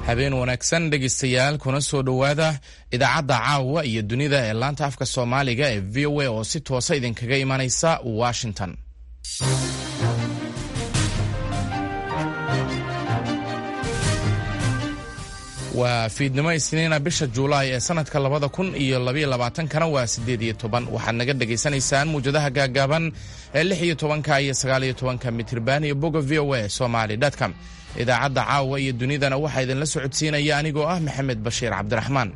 habeen wanaagsan dhegaystayaal kuna soo dhowaada idaacadda caawa iyo dunida ee laanta afka soomaaliga ee v o a oo si toosa idinkaga imanaysa washington waa fiidnimo isniina bisha juulaay ee sanadka labada kun iyo labaiyo labaatankana waa siddeed iyo toban waxaad naga dhagaysanaysaan muwjadaha gaagaaban ee lix iyo tobanka iyo sagaal iyo tobanka mitirban iyo boga v o a somaly com idaacadda caawa iyo dunidana waxaa idinla socodsiinaya anigoo ah maxamed bashiir cabdiraxmaan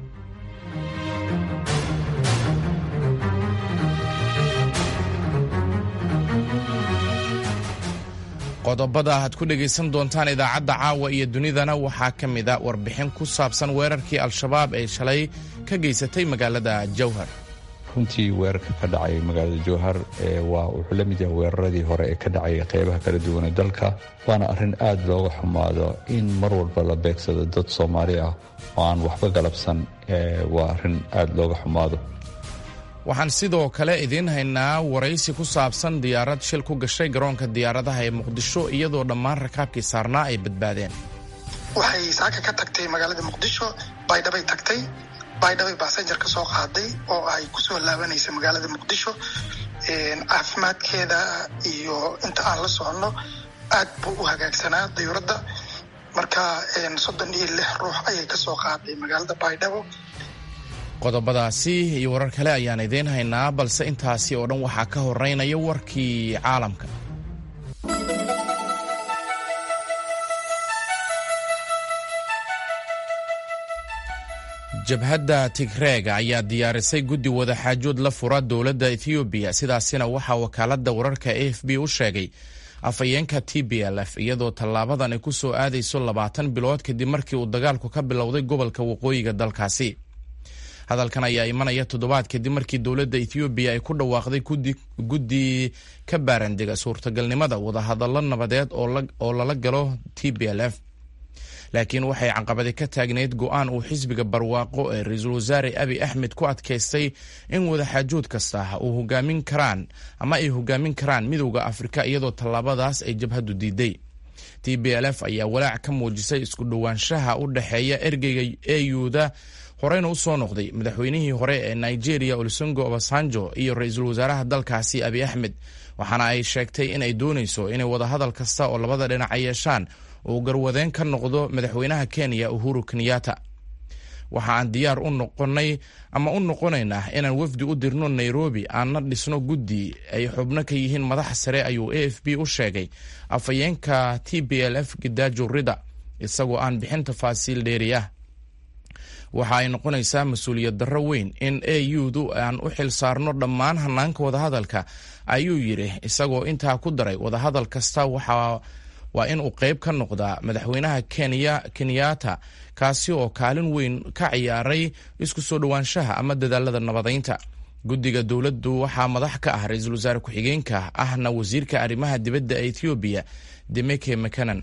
qodobada aad ku dhegaysan doontaan idaacadda caawa iyo dunidana waxaa ka mid a warbixin ku saabsan weerarkii al-shabaab ee shalay ka geysatay magaalada jowhar runtii weerarka ka dhacay magaalada jowhar waa wuxuu la mid yahay weeraradii hore ee ka dhacay qeybaha kala duwan ee dalka waana arrin aad looga xumaado in mar walba la beegsado dad soomaali ah oo aan waxba galabsan waa arrin aad looga xumaado waxaan sidoo kale idiin haynaa waraysi ku saabsan diyaarad shil ku gashay garoonka diyaaradaha ee muqdisho iyadoo dhammaan rakaabkii saarnaa ay badbaadeen waxay saaka ka tagtay magaalada muqdisho baydhabay tagtay baydhabay basenjar ka soo qaaday oo ay kusoo laabanaysa magaalada muqdisho caafimaadkeeda iyo inta aan la soconno aad buu u hagaagsanaa dayuuradda marka soddon iyo lix ruux ayay kasoo qaaday magaalada baydhabo qodobadaasi iyo warar kale ayaan idiin haynaa balse intaasi oo dhan waxaa ka horeynaya warkii caalamka jabhadda tigreega ayaa diyaarisay guddi wadaxaajood la fura dowladda ethoobiya sidaasina waxaa wakaaladda wararka a f b u sheegay afhayeenka t b l f iyadoo tallaabadan ay ku soo aadayso labaatan bilood kadib markii uu dagaalku ka bilowday gobolka waqooyiga dalkaasi hadalkan ayaa imanaya toddobaad kadib markii dowladda ethoobiya ay ku dhawaaqday guddi ka baarandega suurtagalnimada wadahadallo nabadeed oo lala galo t b l f laakiin waxay caqabadi ka taagneyd go-aan uu xisbiga barwaaqo ee ra-iisul wasaare abi axmed ku adkaystay in wadaxaajood kasta uu hogaamin karaan ama ay hogaamin karaan midowda afrika iyadoo tallaabadaas ay jabhaddu diiday t b l f ayaa walaac ka muujisay isku dhowaanshaha u dhexeeya ergeyga eyuda horeyna u soo noqday madaxweynihii hore ee nigeria olusengo obasanjo iyo ra-iisul wasaaraha dalkaasi abi axmed waxaana ay sheegtay in ay doonayso inay wadahadal kasta oo labada dhinac ay yeeshaan uu garwadeen ka noqdo madaxweynaha kenya uhuru kenyatta waxa aan diyaar u noqonay ama u noqonaynaa inaan wafdi u dirno nairobi aanna dhisno guddi ay xubno ka yihiin madax sare ayuu a f b u sheegay afhayeenka t b l f gidaajo rida isagoo aan bixin tafaasiil dheeri ah waxa ay noqonaysaa mas-uuliyad darro weyn in a u-du aan u xil saarno dhammaan hanaanka wadahadalka ayuu yidhi isagoo intaa ku daray wadahadal kasta waxa waa in uu qeyb ka noqdaa madaxweynaha kenya kenyatta kaasi oo kaalin weyn ka ciyaaray isku soo dhowaanshaha ama dadaalada nabadaynta guddiga dowladdu waxaa madax ka ah ra-iisul wasaare ku-xigeenka ahna wasiirka arrimaha dibadda ee ethoobiya demeke mcanan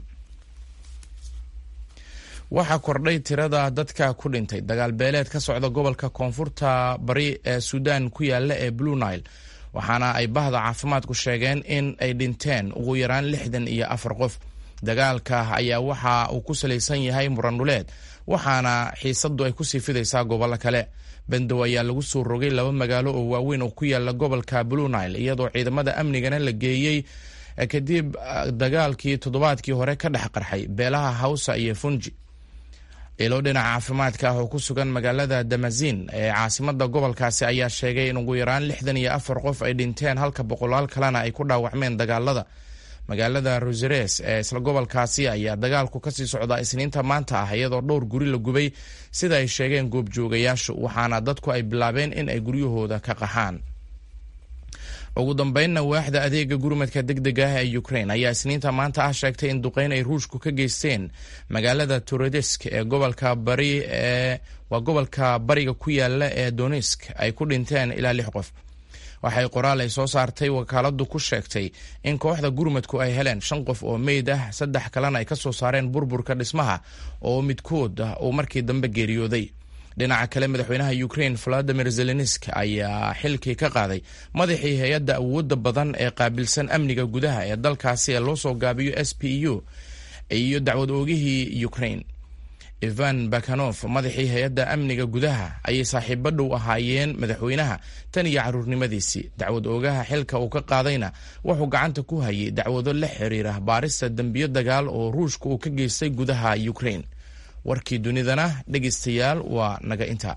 waxaa kordhay tirada dadka ku dhintay dagaal beeleed ka socda gobolka koonfurta bari ee suudaan ku yaala ee blue nile waxaana ay bahda caafimaadku sheegeen in ay dhinteen ugu yaraan lixdan iyo afar qof dagaalka ayaa waxa uu ku salaysan yahay muranuleed waxaana xiisadu ay kusii fidaysaa gobollo kale bendow ayaa lagu soo rogay laba magaalo oo waaweyn oo ku yaala gobolka blue nile iyadoo ciidamada amnigana la geeyey kadib dagaalkii toddobaadkii hore ka dhex qarxay beelaha hawsa iyo funji ilo dhinaca caafimaadka ah oo ku sugan magaalada damazin ee caasimada gobolkaasi ayaa sheegay in ugu yaraan lixdan iyo afar qof ay dhinteen halka boqolaal kalena ay ku dhaawacmeen dagaalada magaalada roseres ee isla gobolkaasi ayaa dagaalku kasii socdaa isniinta maanta ah iyadoo dhowr guri la gubay sida ay sheegeen goobjoogayaashu waxaana dadku ay bilaabeen in ay guryahooda ka qaxaan ugu dambeynna waaxda adeega gurmadka deg deg ah ee ukraine ayaa isniinta maanta ah sheegtay in duqeyn ay ruushku ka geysteen magaalada torodesk ee gobolka bari ee waa gobolka bariga ku yaala ee donisk ay ku dhinteen ilaa lix qof waxay qoraal ay soo saartay wakaaladu ku sheegtay in kooxda gurmadku ay heleen shan qof oo meyd ah saddex kalena ay ka soo saareen burburka dhismaha oo midkood uu markii dambe geeriyooday dhinaca kale madaxweynaha ukraine valadimir zelensk ayaa xilkii ka qaaday madaxii hay-adda awooda badan ee qaabilsan amniga gudaha ee dalkaasi ee loo soo gaabiyo s p u iyo dacwad oogihii ukraine ivan bakanof madaxii hay-adda amniga gudaha ayay saaxiibo dhow ahaayeen madaxweynaha tan iyo caruurnimadiisii dacwad oogaha xilka uu ka qaadayna wuxuu gacanta ku hayay dacwado la xiriira baarista dembiyo dagaal oo ruushka uu ka geystay gudaha ukraine warkii dunidana dhegaystayaal waa naga inta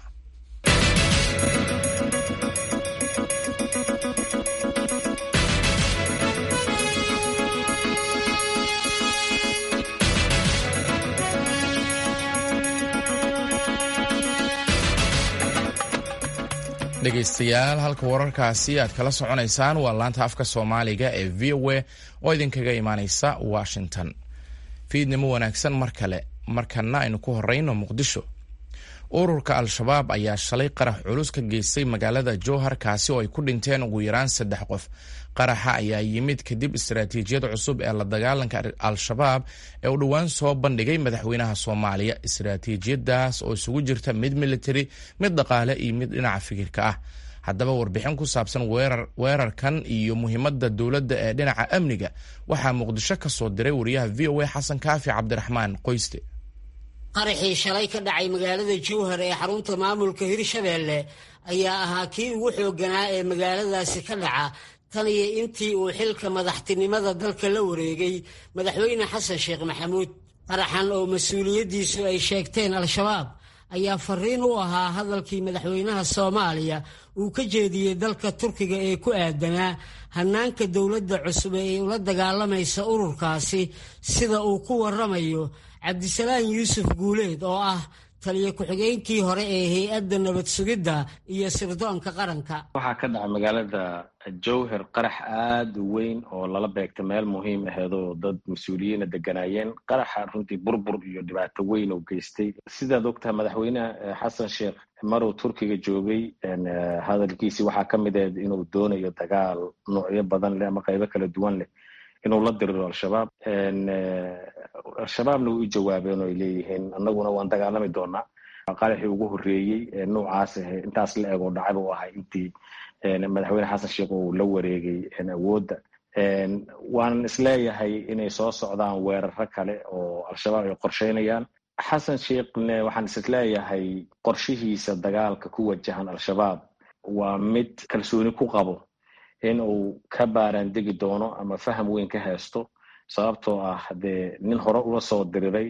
dhegaystayaal halka wararkaasi aad kala soconaysaan waa laanta afka soomaaliga ee v o a oo idinkaga imaaneysa washington fiidnimo wanaagsan mar kale markana aynu ku horeyno muqdisho ururka al-shabaab ayaa shalay qarax culus ka geystay magaalada jowhar kaasi oo ay ku dhinteen ugu yaraan saddex qof qaraxa ayaa yimid kadib istaraatiijiyad cusub ee la dagaalanka al-shabaab ee uu dhowaan soo bandhigay madaxweynaha soomaaliya istaraatiijiyadaas oo isugu jirta mid militari mid dhaqaale iyo mid dhinaca fikirka ah haddaba warbixin ku saabsan weerarkan iyo muhiimadda dowladda ee dhinaca amniga waxaa muqdisho ka soo diray wariyaha v o a xasan kaafi cabdiraxmaan qoyste qaraxii shalay ka dhacay magaalada jowhar ee xarunta maamulka hirshabeelle ayaa ahaa kii ugu xoogganaa ee magaaladaasi ka dhaca tan iyo intii uu xilka madaxtinimada dalka la wareegay madaxweyne xasan sheekh maxamuud qaraxan oo mas-uuliyaddiisu ay sheegteen al-shabaab ayaa fariin u ahaa hadalkii madaxweynaha soomaaliya uu ka jeediyey dalka turkiga ee ku aadanaa hannaanka dowladda cusub ee ula dagaalamaysa ururkaasi sida uu ku waramayo cabdisalaan yuusuf guuleed oo ah taliyo ku-xigeenkii hore ee hay-adda nabad sugidda iyo sirdoonka qaranka waxaa ka dhaca magaalada jowhar qarax aada u weyn oo lala beegta meel muhiim aheedoo dad mas-uuliyiina deganaayeen qaraxa runtii burbur iyo dhibaato weyn oo geystay sidaad ogtaha madaxweyneha xasan sheekh maruu turkiga joogay hadalkiisii waxaa ka mid ahed inuu doonayo dagaal noocyo badan leh ama qaybo kala duwan leh inuu la diriro al-shabaab al-shabaabna way u jawaabeen oo ay leeyihiin annaguna waan dagaalami doonaa qaraxii ugu horreeyey noocaas ahe intaas la eg oo dhacay buu ahay intii madaxweyne xasan sheekh uu la wareegay awoodda waanan isleeyahay inay soo socdaan weeraro kale oo al-shabaab ay qorsheynayaan xasan sheekhne waxaan isleeyahay qorshihiisa dagaalka ku wajahan al-shabaab waa mid kalsooni ku qabo in uu ka baaraandegi doono ama faham weyn ka haysto sababtoo ah dee nin hore ula soo diriray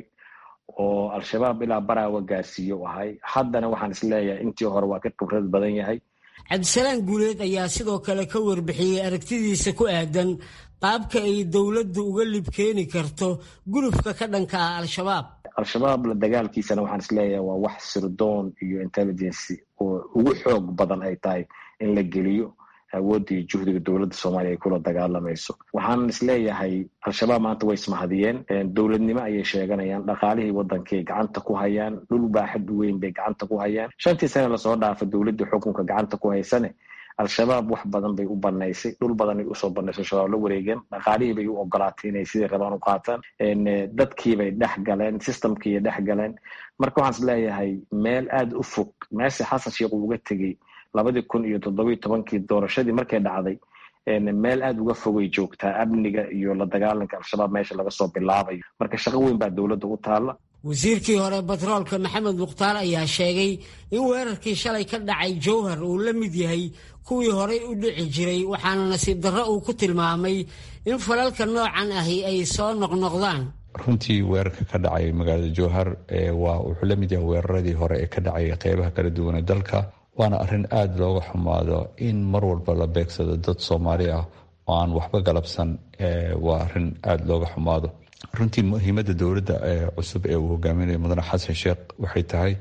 oo al-shabaab ilaa baraawa gaarsiiye u ahay haddana waxaan isleeyahay intii hore waa ka khibrad badan yahay cabdisalaan guuleed ayaa sidoo kale ka warbixiyey aragtidiisa ku aadan qaabka ay dowladdu uga lib keeni karto gulufka ka dhanka ah al-shabaab al-shabaab la dagaalkiisana waxaan isleeyahay waa wax sirdoon iyo intelligency oo ugu xoog badan ay tahay in la geliyo awoodda iyo juhdiga dowladda soomaaliya ay kula dagaalamayso waxaan isleeyahay al-shabaab maanta way ismahadiyeen dowladnimo ayay sheeganayaan dhaqaalihii waddankay gacanta ku hayaan dhul baaxad weyn bay gacanta ku hayaan shantii sane lasoo dhaafa dowladda xukunka gacanta ku haysane al-shabaab wax badan bay u banaysay dhul badanay usoo banaysay shabaab la wareegeen dhaqaalihii bay u ogolaatay inay sidai rabaan u qaataan dadkiibay dhex galeen systemkiiy dhex galeen marka waxaan isleeyahay meel aada u fog meesha xasan sheekh uu uga tegey labadii kun iyo toddobiyo tobankii doorashadii markay dhacday meel aada uga fogay joogtaa amniga iyo la dagaalanka al-shabaab meesha laga soo bilaabayo marka shaqo weyn baa dowladda u taalla wasiirkii hore batroolka maxamed mukhtaar ayaa sheegay in weerarkii shalay ka dhacay jowhar uu la mid yahay kuwii horey u dhici jiray waxaana nasiib darro uu ku tilmaamay in falalka noocan ahi ay soo noqnoqdaan runtii weerarka ka dhacay magaalada jowhar waa wuxuu la mid yahay weeraradii hore ee ka dhacay qeybaha kala duwan ee dalka waana arrin aada looga xumaado in mar walba la beegsado dad soomaali ah oo aan waxba galabsan waa arrin aada looga xumaado runtii muhiimadda dowladda cusub ee uu hogaaminayo mudane xasan sheekh waxay tahay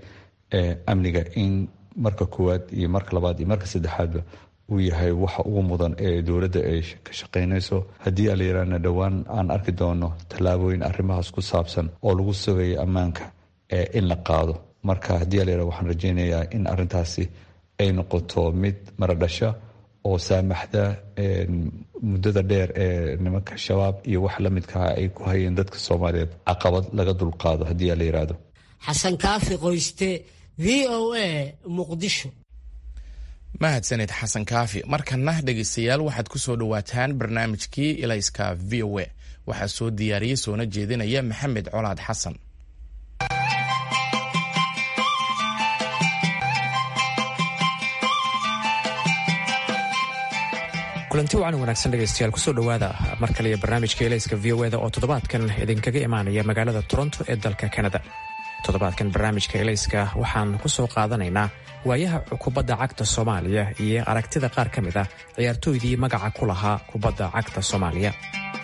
amniga in marka koowaad iyo marka labaad iyo marka saddexaadba uu yahay waxa ugu mudan ee dowladda ay ka shaqaynayso haddii ala yiraahna dhowaan aan arki doono tallaabooyin arrimahaas ku saabsan oo lagu sugayo ammaanka in la qaado marka haddii ala yirahdo waxaan rajaynayaa in arrintaasi ay noqoto mid maradhasha oo saamaxda muddada dheer ee nimanka shabaab iyo wax la midkaha ay ku hayeen dadka soomaaliyeed caqabad laga dulqaado haddii la yidhaahdo xasan kaafi qoyste v o a muqdisho mahadsaned xasan kaafi markana dhegaystayaal waxaad ku soo dhowaataan barnaamijkii ilayska v o a waxaa soo diyaariyey soona jeedinaya maxamed colaad xasan kulanti wacan wanaagsan dhegaystayaal kusoo dhowaada mar kale iyo barnaamijka elayska v o eda oo toddobaadkan idinkaga imaanaya magaalada toronto ee dalka kanada toddobaadkan barnaamijka elayska waxaan ku soo qaadanaynaa waayaha kubadda cagta soomaaliya iyo aragtida qaar ka mid ah ciyaartooydii magaca ku lahaa kubadda cagta soomaaliya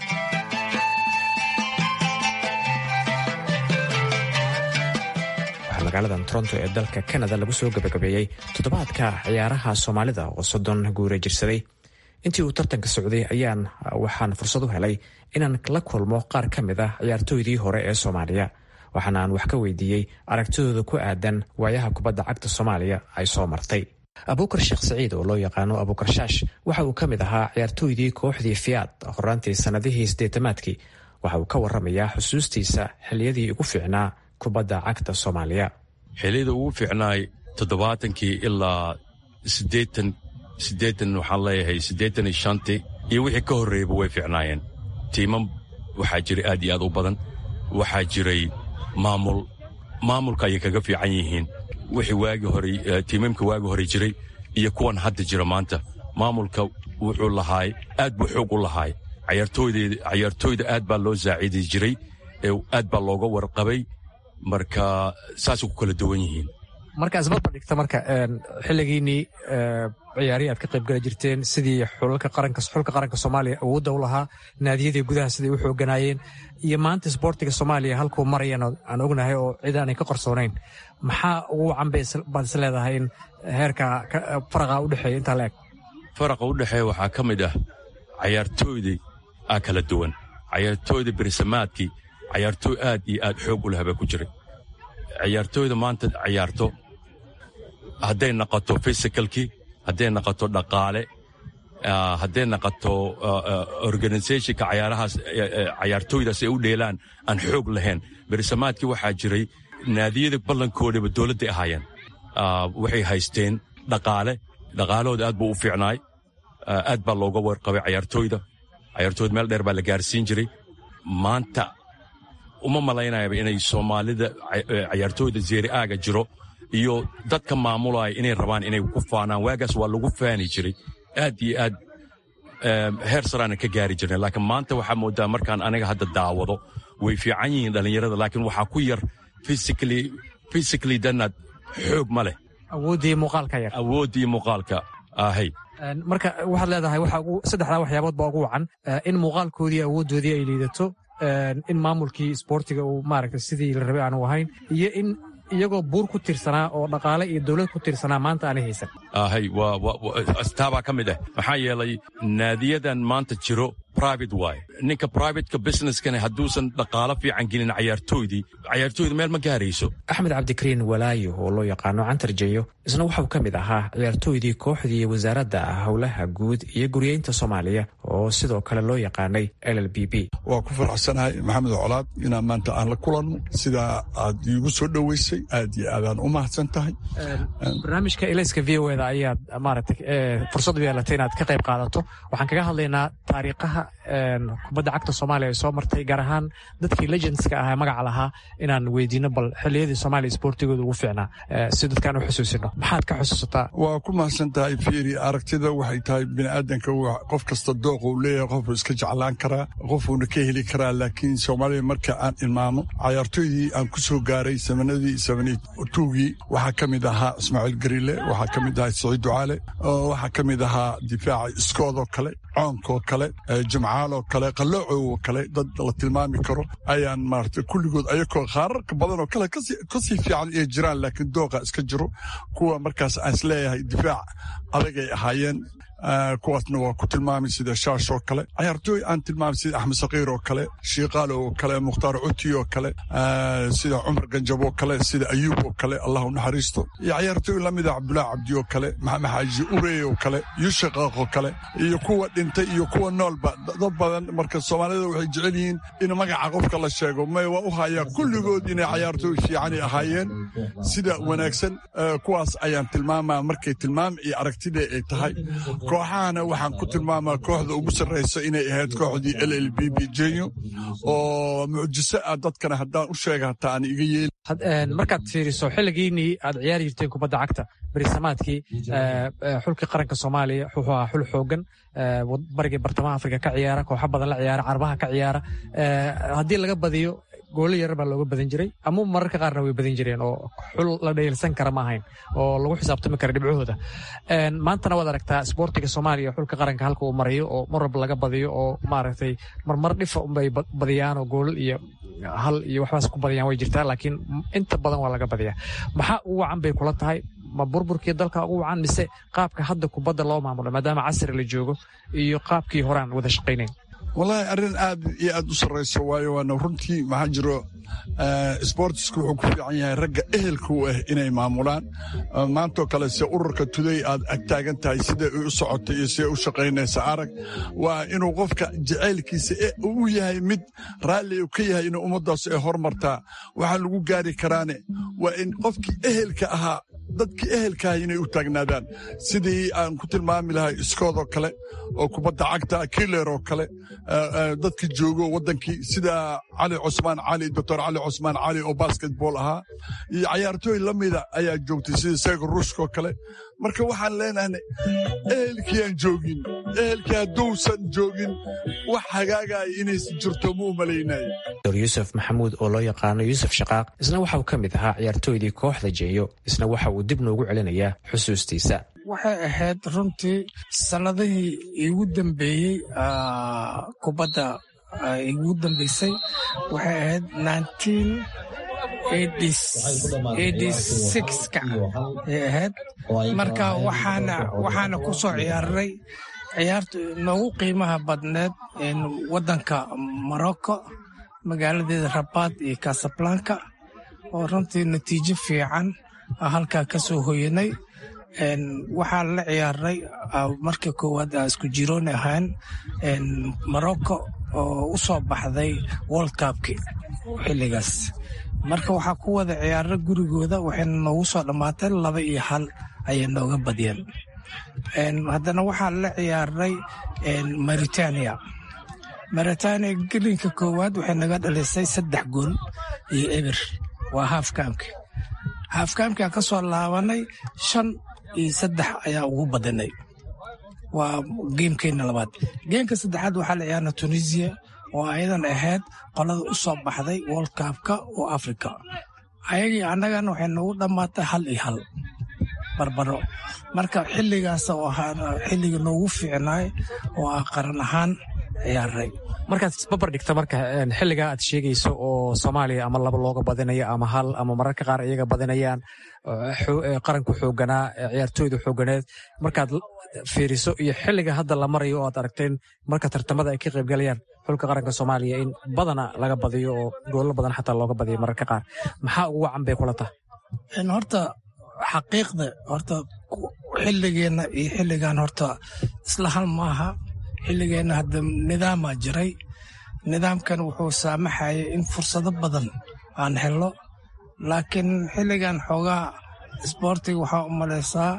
waxaa magaaladan toronto ee dalka kanada lagu soo gabagabeeyey toddobaadka ciyaaraha soomaalida oo soddon guura jirsaday intii uu tartanka socday ayaan waxaan fursad u helay inaan la kulmo qaar ka mid ah ciyaartooydii hore ee soomaaliya waxaana aan wax ka weydiiyey aragtidooda ku aadan waayaha kubadda cagta soomaaliya ay soo martay abuukar sheekh saciid oo loo yaqaano abuukar shaash waxa uu ka mid ahaa ciyaartooydii kooxdii fiyaad horaantii sannadihii siddeetamaadkii waxa uu ka warramayaa xusuustiisa xilliyadii ugu fiicnaa kubadda cagta soomaaliya xilliyada ugu fiicnaay toddobaatankii ilaa siddeetan siddeetan waxaan leeyahay siddeetan iyo shantii iyo wixii ka horreeyaba way fiicnaayeen tiimam waxaa jiray aad iyo aad u badan waxaa jiray maamul maamulka ayay kaga fiican yihiin wixii waagi hore tiimamka waagi hore jiray iyo kuwan hadda jira maanta maamulka wuxuu lahaay aad buu xoog u lahaay cayaartooyda aad baa loo saacidi jiray aad baa looga warqabay marka saasay ku kala duwan yihiin marka isbarbar dhigta marka xilligiinnii ciyaarihii aad ka qaybgala jirteen sidii xulka qaranka soomaaliya awoodda u lahaa naadiyadii gudaha siday u xooganaayeen iyo maanta isboortiga soomaaliya halkuu marayan aan ognahay oo cid aanay ka qarsoonayn maxaa ugu wacan baad is leedahay in heerka faraqa udhexeeya intaa la eg faraqa u dhexeeya waxaa ka mid ah cayaartooydii aa kala duwan cayaartooyda berisamaadkii cayaartooy aad iyo aad xoog u lahabaa ku jiray ciyaartooyda maanta cayaarto hadday naqoto fysicalkii hadday naqoto dhaqaale hadday naqoto organisationka cayaarahaas cayaartooydaas ay u dheelaan aan xoog lahayn berisamaadkii waxaa jiray naadiyada ballankoodaba dowladday ahaayeen waxay haysteen dhaqaale dhaqaalahooda aad buu u fiicnaay aad baa looga warqabay cayaartooyda cayaartooyda meel dheer baa la gaarsiin jiray maanta uma malaynayaba inay soomaalida cayaartooyda zeeri aaga jiro iyo dadka maamulaya inay rabaan inay ku faanaan waagaas waa lagu faani jiray aad iyo aad heer saraana ka gaari jirnay laakiin maanta waxaa moodaa markaan aniga hadda daawado way fiican yihiin dhallinyarada laakiin waxaa ku yar physically danaad xoog ma leh awooddii muuqaalka yar awooddii muuqaalka ahay marka waxaad leedahay saddexdaa waxyaabood baa ugu wacan in muuqaalkoodii awooddoodii ay liidato in maamulkii isboortiga uu maaragta sidii la rabay aanu ahayn iyo in iyagoo buur ku tirsanaa oo dhaqaale iyo dowlad ku tirsanaa maanta aanay haysan ahay taabaa ka mid ah maxaa yeelay naadiyadan maanta jiro private waay ninka privateka businesskana hadduusan dhaqaalo fiican gelin cayaartooydii cayaartooyda meel ma gaarayso axmed cabdikariin walaayo oo loo yaqaano cantarjeyo isna waxau ka mid ahaa ciyaartooydii kooxdii wasaaradda howlaha guud iyo guryeynta soomaaliya oo sidoo kale loo yaqaanay l l b b waa ku faraxsanahay maxamed colaad inaan maanta aan la kulanno sidaa aad iigu soo dhoweysay aad iyo aadaan u mahadsan tahay barnaamijka elayska v o eda ayaad maaragtay fursad u yeelatay inaad ka qayb qaadato waxaan kaga hadlaynaa taariikhaha kubadda cagta soomaaliya ay soo martay gaar ahaan dadkii legendska ah ee magaca lahaa inaan weydiino bal xilliyadii soomaaliya isboortigooda ugu fiicnaa si dadkaan u xusuusino maxaad ka xusuusataa waa ku mahadsan tahay fiiri aragtida waxay tahay biniaadanka qof kasta dooq uu leeyahay qofuu iska jeclaan karaa qofuuna ka heli karaa laakiin soomaaliya marka aan ilmaamo cayaartooydii aan ku soo gaaray samanadii samantuugii waxaa ka mid ahaa ismaaciil gariile waxaa ka mid ahaa saciid ducaale waxaa ka mid ahaa difaaca iskoodoo kale coonkoo kale jimcaaloo kale qalloocoo kale dad la tilmaami karo ayaan maarata kulligood ayakoo qaararka badan oo kale kasii fiican ay jiraan laakiin dooqa iska jiro kuwa markaas aan isleeyahay difaac adagay ahaayeen kuwaasna waa ku tilmaamay sida shaash oo kale cayaartooy aan tilmaamay sida axmed sakiir oo kale shiiqaal oo kale mukhtaar cuti oo kale sida cumar ganjab oo kale sida ayuub oo kale allah u naxariisto iyo cayaartooy lamida cabdulaahi cabdi oo kale maxamed xaaji urey oo kale yushaqaaq oo kale iyo kuwa dhintay iyo kuwa noolba dad badan marka soomaalida waxay jecel yihiin in magaca qofka la sheego may waa u hayaa kulligood inay cayaartooy fiicanay ahaayeen sida wanaagsan kuwaas ayaan tilmaamaa markay tilmaam iyo aragtida ay tahay kooxahana waxaan ku tilmaamaa kooxda ugu sarraysa inay ahayd kooxdii l l b b jenyo oo mucjiso ah dadkana haddaan u sheega hataa aan iga yeeli markaad fiiriso xilligiinii aad ciyaari jirteen kubadda cagta berisamaadkii xulkii qaranka soomaaliya wuxuu ahaa xul xoogan barigii bartamaha afrika ka ciyaara kooxo badan la ciyaara carbaha ka ciyaara haddii laga badiyo goolo yar baa looga badan jiray ama mararka qaarna way badan jireen oo xul la dhayalsan kara ma ahayn oo lagu xisaabtami kara dhibcahooda maantana waad aragtaa isboortiga soomaaliya xulka qaranka halka uu marayo oo mar walba laga badiyo oo maaragtay marmar dhifa unbay badiyaan oo goolal iyo hal iyo waxbaas ku badiyaan way jirtaa laakiin inta badan waa laga badiyaa maxaa ugu wacan bay kula tahay ma burburkii dalka ugu wacan mise qaabka hadda kubadda loo maamulo maadaama casri la joogo iyo qaabkii horaan wada shaqaynayn wallaahi arrin aad iyo aad u sarrayso waayo waana runtii maxaa jiro sbortisku wuxuu ku fiican yahay ragga ehelka u ah inay maamulaan maantoo kale se ururka tuday aad agtaagan tahay siday u socotay iyo siday u shaqaynaysa arag waa inuu qofka jacaylkiisa u yahay mid raalli u ka yahay inuu ummaddaas ay hormartaa waxaa lagu gaari karaane waa in qofkii ehelka ahaa dadkii ehelkaaha inay u taagnaadaan sidii aan ku tilmaami lahay iskoodoo kale oo kubadda cagta kiler oo kale dadka joogo waddankii sida cali cusmaan cali doctor cali cusmaan cali oo basketball ahaa iyo cayaartooy la mida ayaa joogtay sida seego ruushkaoo kale marka waxaan leenahnay ehelkii aan joogin ehelkii hadduusan joogin wax hagaagaya inaysan jirto ma u malaynayo dor yuusuf maxamuud oo loo yaqaano yuusuf shaqaaq isna waxa uu ka mid ahaa ciyaartooydii kooxda jeeyo isna waxa uu dib noogu celinayaa xusuustiisa waxay ahayd runtii sannadihii igu dambeeyey kubadda igu dambeysay waxay ahayd ka ay ahayd marka waxaana ku soo ciyaaray ciyaarta noogu qiimaha badneed waddanka morocco magaaladeeda rabaad iyo casablanka oo runtii natiijo fiican halkaa ka soo hoyanay waxaa la ciyaaray marka koowaad a isku jiroon ahaan morocco oo u soo baxday world cupki xilligaas marka waxaa ku wada ciyaara gurigooda waxayna noogu soo dhammaatay laba iyo hal ayay nooga badiyeen haddana waxaa la ciyaaray maritania maritania gelinka koowaad waxay naga dhalisay saddex gool iyo eber waa haafkaamki haafkaamkia ka soo laabanay shan iyo saddex ayaa ugu badanay waa geemkeenna labaad geemka saddexaad waxaa la ciyaarna tunisia oo ayadan ahayd qolada u soo baxday world cupka oo africa ayagii annagana waxay noogu dhammaatay hal iyo hal barbaro marka xilligaas oo ahaa xilliga noogu fiicnaay oo ah qaran ahaan ciyaaray markaad isbabar dhigta marka xilligaa aad sheegayso oo soomaaliya ama laba looga badinayo ama hal ama mararka qaar iyaga badinayaan qaranku xooganaa ciyaartooyda xooganeed markaad fiiriso iyo xilliga hadda la marayo oo aad aragteen marka tartamada ay ka qaybgalayaan xulka qaranka soomaaliya in badana laga badiyo oo goollo badan xataa looga badiyo mararka qaar maxaa ugu wacan bay kula tahay horta xaqiiqda horta xilligeenna iyo xilligan horta isla hal maaha xilligeenna hadda nidaamaa jiray nidaamkan wuxuu saamaxayay in fursado badan aan helno laakiin xilligan xoogaa isboortiga waxaa u malaysaa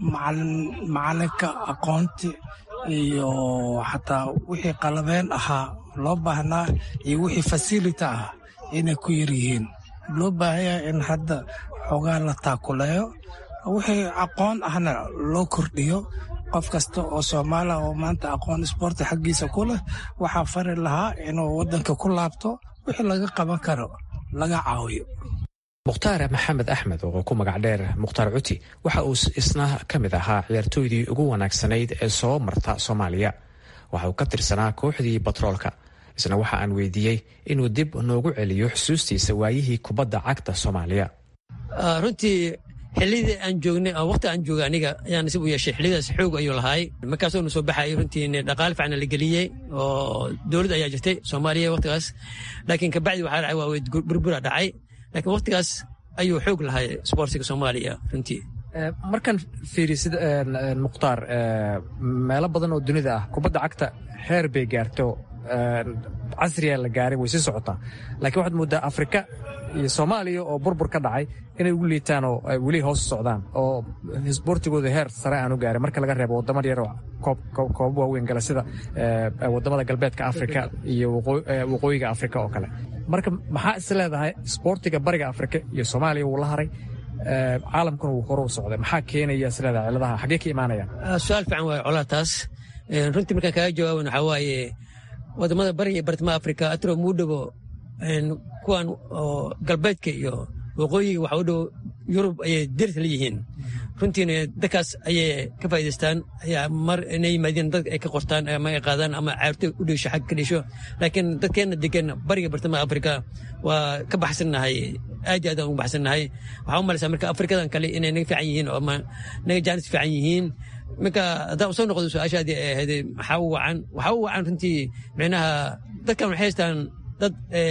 macalinka aqoonti iyo xataa wixii qalabeen ahaa loo baahnaa iyo wixii fasilita ah inay ku yar yihiin loo baahanya in hadda xoogaa la taakuleeyo wixii aqoon ahna loo kordhiyo qof kasta oo soomaaliya oo maanta aqoon isboorti xaggiisa ku leh waxaa fari lahaa inuu waddanka ku laabto wixii laga qaban karo laga caawiyo mukhtaar maxamed axmed oo ku magac dheer mukhtaar cuti waxa uu isna ka mid ahaa ciyaartooydii ugu wanaagsanayd ee soo marta soomaaliya waxa uu ka tirsanaa kooxdii batroolka isna waxa aan weydiiyey inuu dib noogu celiyo xusuustiisa waayihii kubadda cagta soomaaliya runtii xilidii aan joognay waqti aan joogay aniga ayaan nasib u yeeshay xillidaas xoog ayuu lahaay markaasoo na soo baxayay runtii dhaqaale fiicna la geliyey oo dowlad ayaa jirtay soomaaliya waqtigaas laakiin kabacdi waxaa dhacay waa burbura dhacay laakiin waqtigaas ayuu xoog lahay isboortiga soomaaliya runtii markaan fiirisid mukhtaar meelo badan oo dunida ah kubadda cagta heer bay gaarto casriya la gaaray way sii socotaa laakiin waxaad mooddaa afrika iyo soomaaliya oo burbur ka dhacay inay ugu liitaan oo ay weli hoos socdaan oo isboortigooda heer sare aan u gaarin marka laga reebo waddamo yar oo koobab waaweyn gala sida waddamada galbeedka afrika iyo waqooyiga afrika oo kale marka maxaa is leedahay isboortiga bariga afrika iyo soomaaliya wuu la haray caalamkuna wuu hore u socday maxaa keenaya is leedahay ciladaha xaggee ka imaanayaan su-aal fiican waaye colaa taas runtii markaan kaaga jawaaban waxaa waaye wadamada bariga iyo bartamaha afrika atro muu dhowo kuwan oo galbeedka iyo waqooyiga waxa u dhow yurub ayay deris la yihiin runtiina dadkaas ayay ka faa'idaystaan ayaa mar inay yimaadeen dad ay ka qortaan ama ay qaadaan ama caarto u dheesho xag ka dheesho laakiin dadkeenna degan bariga bartamaha afrika waa ka baxsannahay aad iyo aad aan ugu baxsannahay waxaa u malaysaa marka afrikadan kale inay naga fiican yihiin oo ama naga jaanis fiican yihiin marka haddaa usoo noqdo su-aashaadii ay ahayd maxaa u wacan waxaa u wacan runtii micnaha dadkan waxay haystaan dad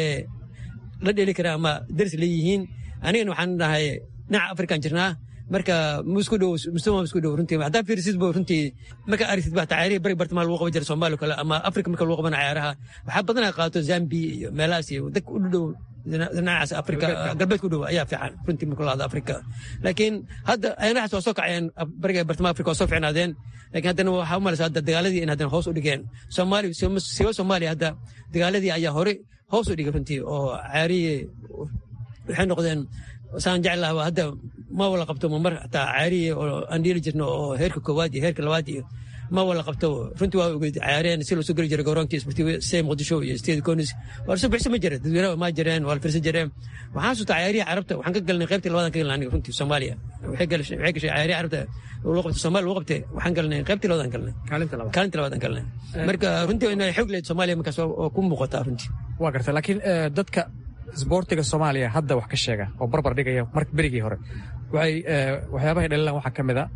la dheli kara ama deris leeyihiin anigana waxaan dhahay dhinaca afrikan jirnaa marka musku dhow mustama musku dhow runtii haddaa fiirisid bo runtii marka arisid baa tacaarihi bari bartamaha lagu qaban jira soomaaliya kale ama afrika marka lagu qabana cayaaraha waxaa badanaa qaato zambia iyo meelahaas iyo dadka u dhow dhinacaas afrika galbeedka u dhow ayaa fiican runtii marka lahada afrika laakiin hadda ayanahaas waa soo kaceen bariga bartamaha afrika waa soo ficnaadeen laakiin haddana waxaa u malaysa hadda dagaaladii in haddana hoos u dhigeen soomaaliya siwa soomaaliya hadda dagaaladii ayaa hore hoos u dhigay runtii oo caarihii waxay noqdeen saan jeclaha hadda ma wala qabto mar hataa caarihi oo aan dhiili jirno oo heerka koowaad iyo heerka labaad iyo ma wala qabto runtii waa ogeyd caareen si loo soo geli jiray garoonka sportiiv se muqdisho iyo state conis waa lasoo bixisa ma jira dadweynaha ma jireen waa la firsan jireen waxaan sutaa caarihi carabta waxaan ka galnay qaybtii labadan ka galnay aniga runtii soomaaliya waxay gashay caarihi carabta loo qabtay soomaaliya loo qabtay waxaan galnay qaybtii labadan galnay kaalinta labadan galnay marka runtii inay xoog leed soomaaliya markaas oo ku muuqataa runtii waa gartay laakiin dadka isboortiga soomaaliya hadda wax ka sheega oo barbar dhigaya marka berigii hore waxay waxyaabahay dhalilaan waxaa ka mid a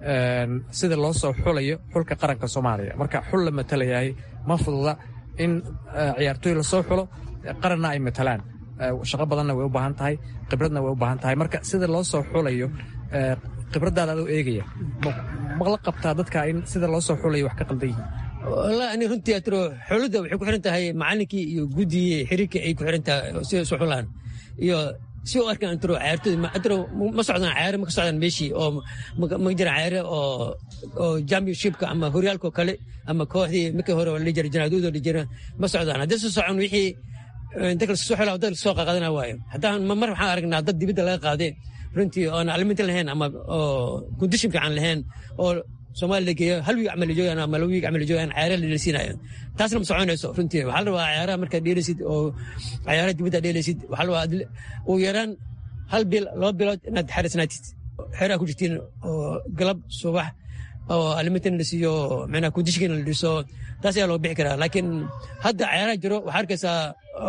sida loo soo xulayo xulka qaranka soomaaliya marka xul la matalayahay ma fududa in ciyaartooy lasoo xulo qaranna ay matalaan shaqo badanna way u baahan tahay khibradna way u baahan tahay marka sida loo soo xulayo khibraddaada adoo eegaya mala qabtaa dadka in sida loo soo xulayo wax ka qaldan yihiin wallahi ani runtii atro xulidda waxay ku xiran tahay macallinkii iyo guddigii xiriirkii ay ku xiran tahay sida isu xulaan iyo si u arkaan atro cayaartooda atro ma socdaan cayaare ma ka socdaan meeshii oo ma jiraan cayaare oo oo championshipka ama horyaalka kale ama kooxdii markii hore la jira janaaduudo la jira ma socdaan haddii soo socon wixii dadka lasoo xulaa dad lasoo qaadana waayo haddaan mar waxaan aragnaa dad dibadda laga qaadee runtii oon aliminta lahayn ama oo kondishin fiican lahayn oo soomaaliya la geeyo hal wiig camal joogaan ama laba wiig camal joogaan cayaara la dhelsiinayo taasna ma soconayso runtii waxaa la rabaa cayaaraha markaad dheelaysid oo cayaaraha dibadda dheelaysid waxaa la rabaa ugu yaraan hal bil laba bilood inaad xarisnaatid xeeraha ku jirtiin oo galab subax oo alimintan la siiyo micnaha kondishinkana la dhiso taas ayaa loo bixi karaa laakiin hadda cayaaraha jiro waxaa arkaysaa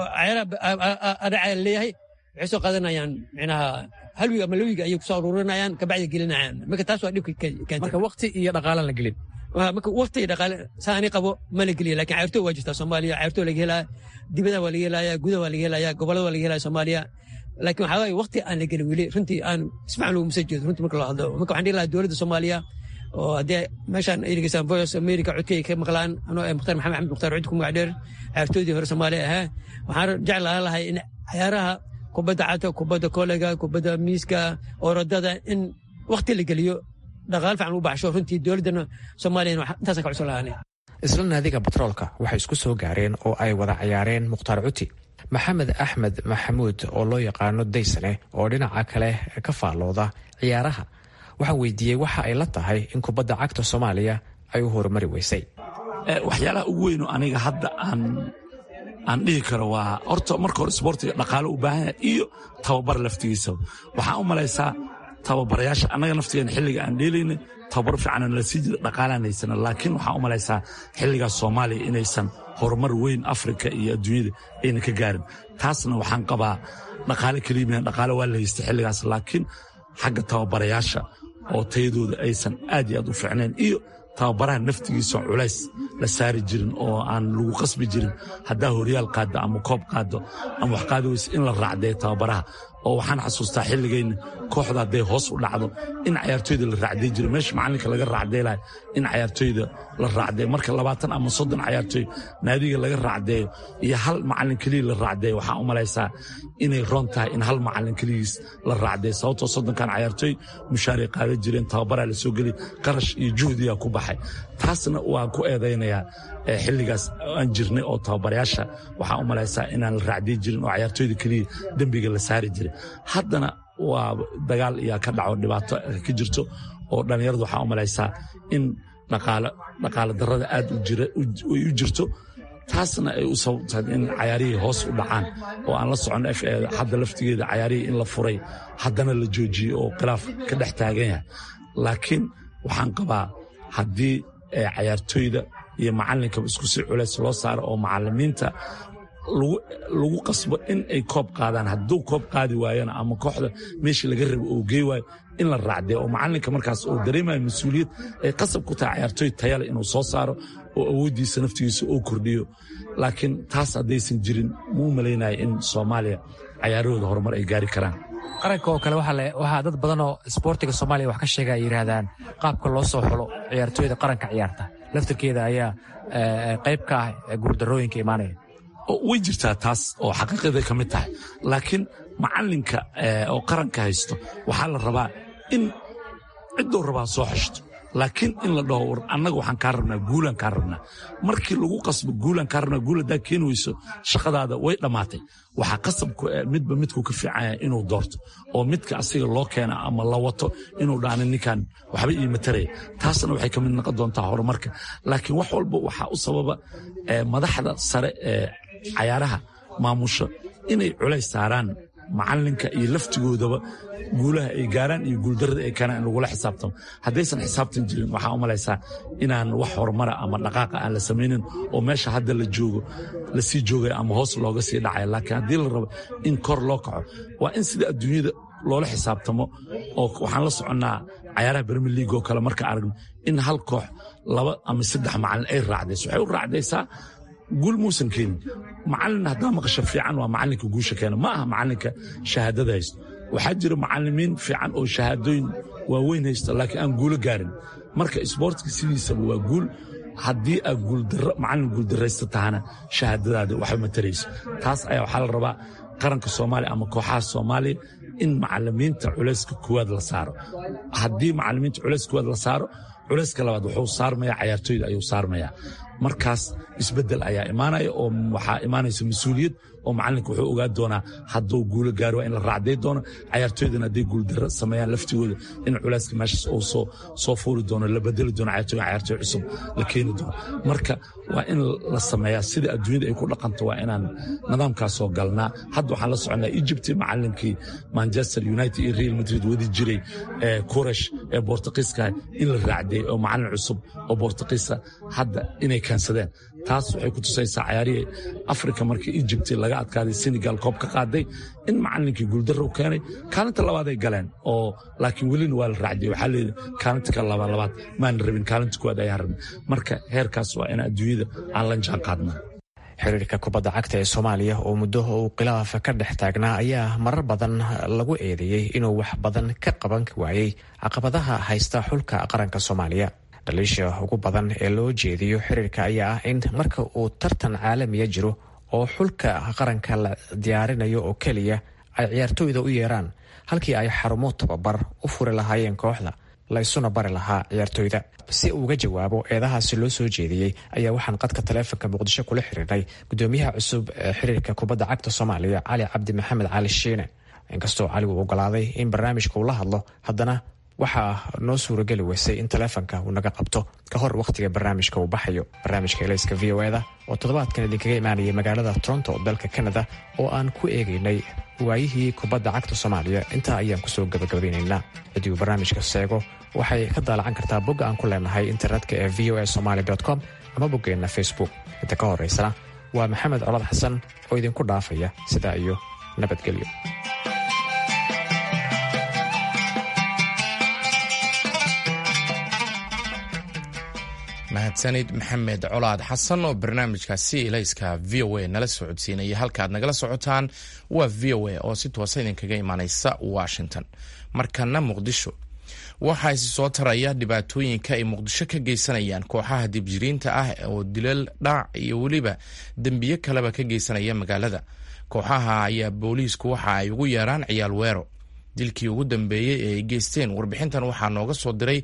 cayaaraha adhaca leeyahay waxay soo qaadanayaan micnaha hal wiig ama la wiig ayay kusoo aruurinayaan kabacdi gelinayaan marka taas waa dhibka keenta marka waqti iyo dhaqaalan la gelin marka waqti iyo dhaqaale saa ani qabo ma la geliya lakin cayrtoo waa jirtaa soomaaliya cayrtoo laga helaya dibada waa laga helaya gudaha waa laga helaya gobolada waa laga helaya soomaaliya laakiin waxaa waaye waqti aan la gelin weli runtii aan isfacan loogu masa jeedo runtii marka loo hadlo marka waxaan dhihi lahaa dowladda soomaaliya oo haddii meeshaan ay dhegeystaan voice america codkay ka maqlaan anoo mukhtaar maxamed axmed mukhtaar cud ku magac dheer cayrtoodii hore soomaaliya ahaa waxaan jeclaan lahay in cayaaraha kubadda cagta kubadda kolega kubadda miiska orodada in wakti la geliyo dhaqaal fiican u baxsho runtii dowladdana soomaaliyana intaasaan ka cusub lahaanay isla naadiga batroolka waxay isku soo gaareen oo ay wada cayaareen mukhtaar cuti maxamed axmed maxamuud oo loo yaqaano daysane oo dhinaca kale ka faallooda ciyaaraha waxaan weydiiyey waxa ay la tahay in kubadda cagta soomaaliya ay u horumari weysay waxyaalaha ugu weyno aniga hadda aan aan dhihi karo waa horta marka hore isboortiga dhaqaalo u baahan yahay iyo tababar laftigiisa waxaan u malaysaa tababarayaasha annaga naftigeena xilliga aan dheelaynay tababar fiicanan la sii jira dhaqaalaan haysana laakiin waxaan u malaysaa xilligaas soomaaliya inaysan horumar weyn afrika iyo adduunyada ayna ka gaarin taasna waxaan qabaa dhaqaale keliimiyan dhaqaale waa la haystay xilligaas laakiin xagga tababarayaasha oo tayadooda aysan aad iyo aad u fiicnayn iyo tababaraha naftigiisa culays la saari jirin oo aan lagu qasbi jirin haddaa horyaal qaado ama koob qaado ama wax qaadi weyse in la raacdee tababaraha oo waxaan xasuustaa xilligayna kooxda hadday hoos u dhacdo in cayaartooyda la raacday jiro meesha macalinka laga raacdeelayo in cayaartooyda la raacdeeyo marka labaatan ama soddon cayaartooy naadiga laga raacdeeyo iyo hal macalin keliya la raacdeeyo waxaan u malaysaa inay roon tahay in hal macalin keligiis la raacdeeyo sababtoo soddonkan cayaartooy mushaaray qaadan jireen tababaraa la soo geliy qarash iyo juhdiyaa ku baxay taasna waan ku eedaynayaa xilligaas aan jirnay oo tababarayaasha waxaan u malaysaa inaan la raacday jirin oo cayaartooyda keliya dembiga la saari jiray haddana waa dagaal iyaa ka dhaco dhibaato ka jirto oo dhallinyaradu waxaa u malaysaa in dhaqaale darrada aad ay u jirto taasna ay u sababtahay in cayaarihii hoos u dhacaan oo aan la socon f hadda laftigeeda cayaarihii in la furay haddana la joojiyey oo khilaaf ka dhex taagan yahay laakiin waxaan qabaa haddii cayaartooyda iyo macalinkaba isku si culays loo saaro oo macalimiinta lagu qasbo in ay koob qaadaan hadduu koob qaadi waayana ama kooxda meeshii laga rabo oo gey waayo in la raacdee oo macalinka markaas oo dareemayo mas-uuliyad ay qasab ku tahay cayaartooy tayale inuu soo saaro oo awooddiisa naftigiisa oo kordhiyo laakiin taas haddaysan jirin muu malaynaya in soomaaliya cayaarahooda horumar ay gaari karaan qaranka oo kale waxaa dad badan oo isboortiga soomaaliya wax ka sheega ay yidhaahdaan qaabka loo soo xulo ciyaartooyda qaranka ciyaarta laftirkeeda ayaa qayb ka ah guurdarooyinka imaanaya way jirtaa taas oo xaqiiqaday ka mid tahay laakiin macalinka oo qaranka haysto waxaa la rabaa in ciddou rabaa soo xeshto laakiin in la dhaho war annaga waxaan kaa rabnaa guulaan kaa rabnaa markii lagu qasbo guulaan kaa rabnaa guul haddaa keeni weyso shaqadaada way dhammaatay waxaa qasabku midba midku ka fiicanya inuu doorto oo midka asiga loo keena ama la wato inuu dhaana ninkan waxba ii mataraya taasna waxay ka mid noqon doontaa horumarka laakiin wax walba waxaa u sababa madaxda sare ee cayaaraha maamusho inay culays saaraan macalinka iyo laftigoodaba guulaha ay gaaraan iyo guuldarrada ay keenaan in lagula xisaabtamo haddaysan xisaabtan jirin waxaa u malaysaa inaan wax horumara ama dhaqaaqa aan la samaynin oo meesha hadda la joogo lasii joogaya ama hoos looga sii dhacaya laakiin haddii la rabo in kor loo kaco waa in sida adduunyada loola xisaabtamo oo waxaan la soconnaa cayaaraha bermi league oo kale marka aragno in hal koox laba ama saddex macalin ay raacdayso waxay u raacdaysaa guul muusan keenin macalin haddaa maqasho fiican waa macalinka guusha keena ma aha macalinka shahaadada haysto waxaa jira macalimiin fiican oo shahaadooyin waaweyn haysta laakiin aan guulo gaarin marka isboortka sidiisaba waa guul haddii aad macalin guuldaraysta tahana shahaadadaada waxba matarayso taas ayaa waxaa la rabaa qaranka soomaaliya ama kooxaha soomaaliya in macalimiinta culayska kuwaad la saaro haddii macalimiinta culayska kuwaad la saaro culayska labaad wuxuu saarmaya cayaartooyda ayuu saarmaya markaas isbedel ayaa imaanaya oo waxaa imaanaysa mas-uuliyad oo macalinka wuxuu ogaa doonaa hadduu guulo gaari waa in la raacday doono cayaartooydana hadday guuldaro sameeyaan laftigooda in culayska meeshaas uu soo fuuri doono la bedeli doono cayaartooy cayaartooy cusub la keeni doono marka waa in la sameeyaa sida adduunyada ay ku dhaqanto waa inaan nidaamkaasoo galnaa hadda waxaan la soconnaa egypt macalinkii manchester united iyo real madrid wadi jiray kuresh ee bortuqiiska in la raacday oo macalin cusub oo bortuqiisa hadda inay keensadeen taas waxay ku tusaysaa cayaarihii afrika markii egypt laga adkaaday senegal koob ka qaaday in macalinkii guuldarro u keenay kaalinta labaaday galeen oo laakiin welina waa la raacday waxaa leedahay kaalinta ka laba labaad maana rabin kaalinta kuwaad ayaan rabin marka heerkaas waa in adduunyada aan la jaan qaadnaa xiriirka kubadda cagta ee soomaaliya oo muddo uu khilaaf ka dhex taagnaa ayaa marar badan lagu eedeeyey inuu wax badan ka qaban waayey caqabadaha haysta xulka qaranka soomaaliya dhaliisha ugu badan ee loo jeediyo xiriirka ayaa ah in marka uu tartan caalamiya jiro oo xulka qaranka la diyaarinayo oo keliya ay ciyaartooyda u yeeraan halkii ay xarumo tababar u furi lahaayeen kooxda la isuna bari lahaa ciyaartooyda si uuga jawaabo eedahaasi loo soo jeediyey ayaa waxaan qadka taleefonka muqdisho kula xiriirnay gudoomiyaha cusub ee xiriirka kubadda cagta soomaaliya cali cabdi maxamed cali shiine inkastoo cali uu ogolaaday in barnaamijka uu la hadlo haddana waxaa noo suurageli weysay in taleefonka uu naga qabto ka hor wakhtiga barnaamijka uu baxayo barnaamijka elayska v o eda oo toddobaadkan idinkaga imaanayay magaalada toronto dalka kanada oo aan ku eegaynay waayihii kubadda cagta soomaaliya intaa ayaan kusoo gabagabaynaynaa haddii uu barnaamijka seego waxay ka daalacan kartaa bogga aan ku leenahay internetka ee v o a somaly com ama boggeenna facebook inta ka horeysana waa maxamed colad xasan oo idinku dhaafaya sidaa iyo nabadgelyo mahadsanid maxamed colaad xasan oo barnaamijkaasi ilayska v o a nala socodsiinaya halkaaad nagala socotaan waa v o a oo si toosa idinkaga imaaneysa washington markana muqdisho waxaa isi soo taraya dhibaatooyinka ay muqdisho ka geysanayaan kooxaha dibjiriinta ah oo dilal dhac iyo weliba dembiyo kaleba ka geysanaya magaalada kooxaha ayaa booliisku waxa ay ugu yeeraan ciyaal weero dilkii ugu dambeeyey ee ay geysteen warbixintan waxaa nooga soo diray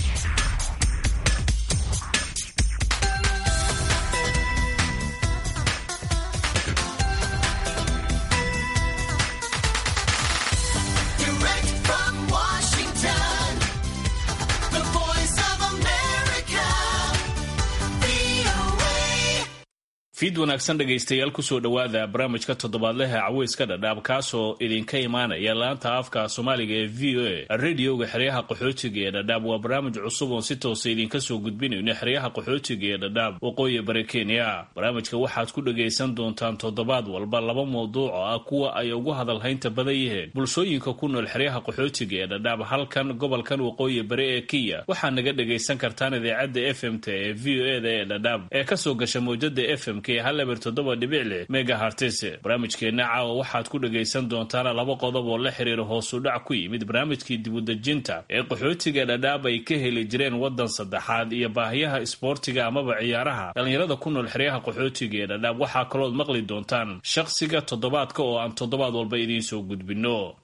fiid wanaagsan dhegaystayaal kusoo dhowaada barnaamijka toddobaadleha caweyska dhadhaab kaasoo idinka imaanaya laanta afka soomaaliga ee v o a radioga xeryaha qaxootiga ee dhadhaab waa barnaamij cusub oon si toosa idinka soo gudbinayno xeryaha qaxootiga ee dhadhaab waqooyi bari kenya barnaamijka waxaad ku dhagaysan doontaan toddobaad walba laba mawduuc oo ah kuwa ay ugu hadalhaynta badan yihiin bulshooyinka ku nool xeryaha qaxootiga ee dhadhaab halkan gobolkan waqooyi bari ee kenya waxaa naga dhagaysan kartaan idaacadda f m t ee v o e da ee dhadhaab ee kasoo gasha mawjada f m haleber toddoba dhibic lix mega hartise barnaamijkeenna caawa waxaad ku dhagaysan doontaan laba qodob oo la xiriira hoosu dhac ku yimid barnaamijkii dibudejinta ee qaxootiga dhadhaab ay ka heli jireen waddan saddexaad iyo baahiyaha isboortiga amaba ciyaaraha dhallinyarada ku nool xeryaha qaxootiga ee dhadhaab waxaa kalood maqli doontaan shaqsiga toddobaadka oo aan toddobaad walba idiin soo gudbinno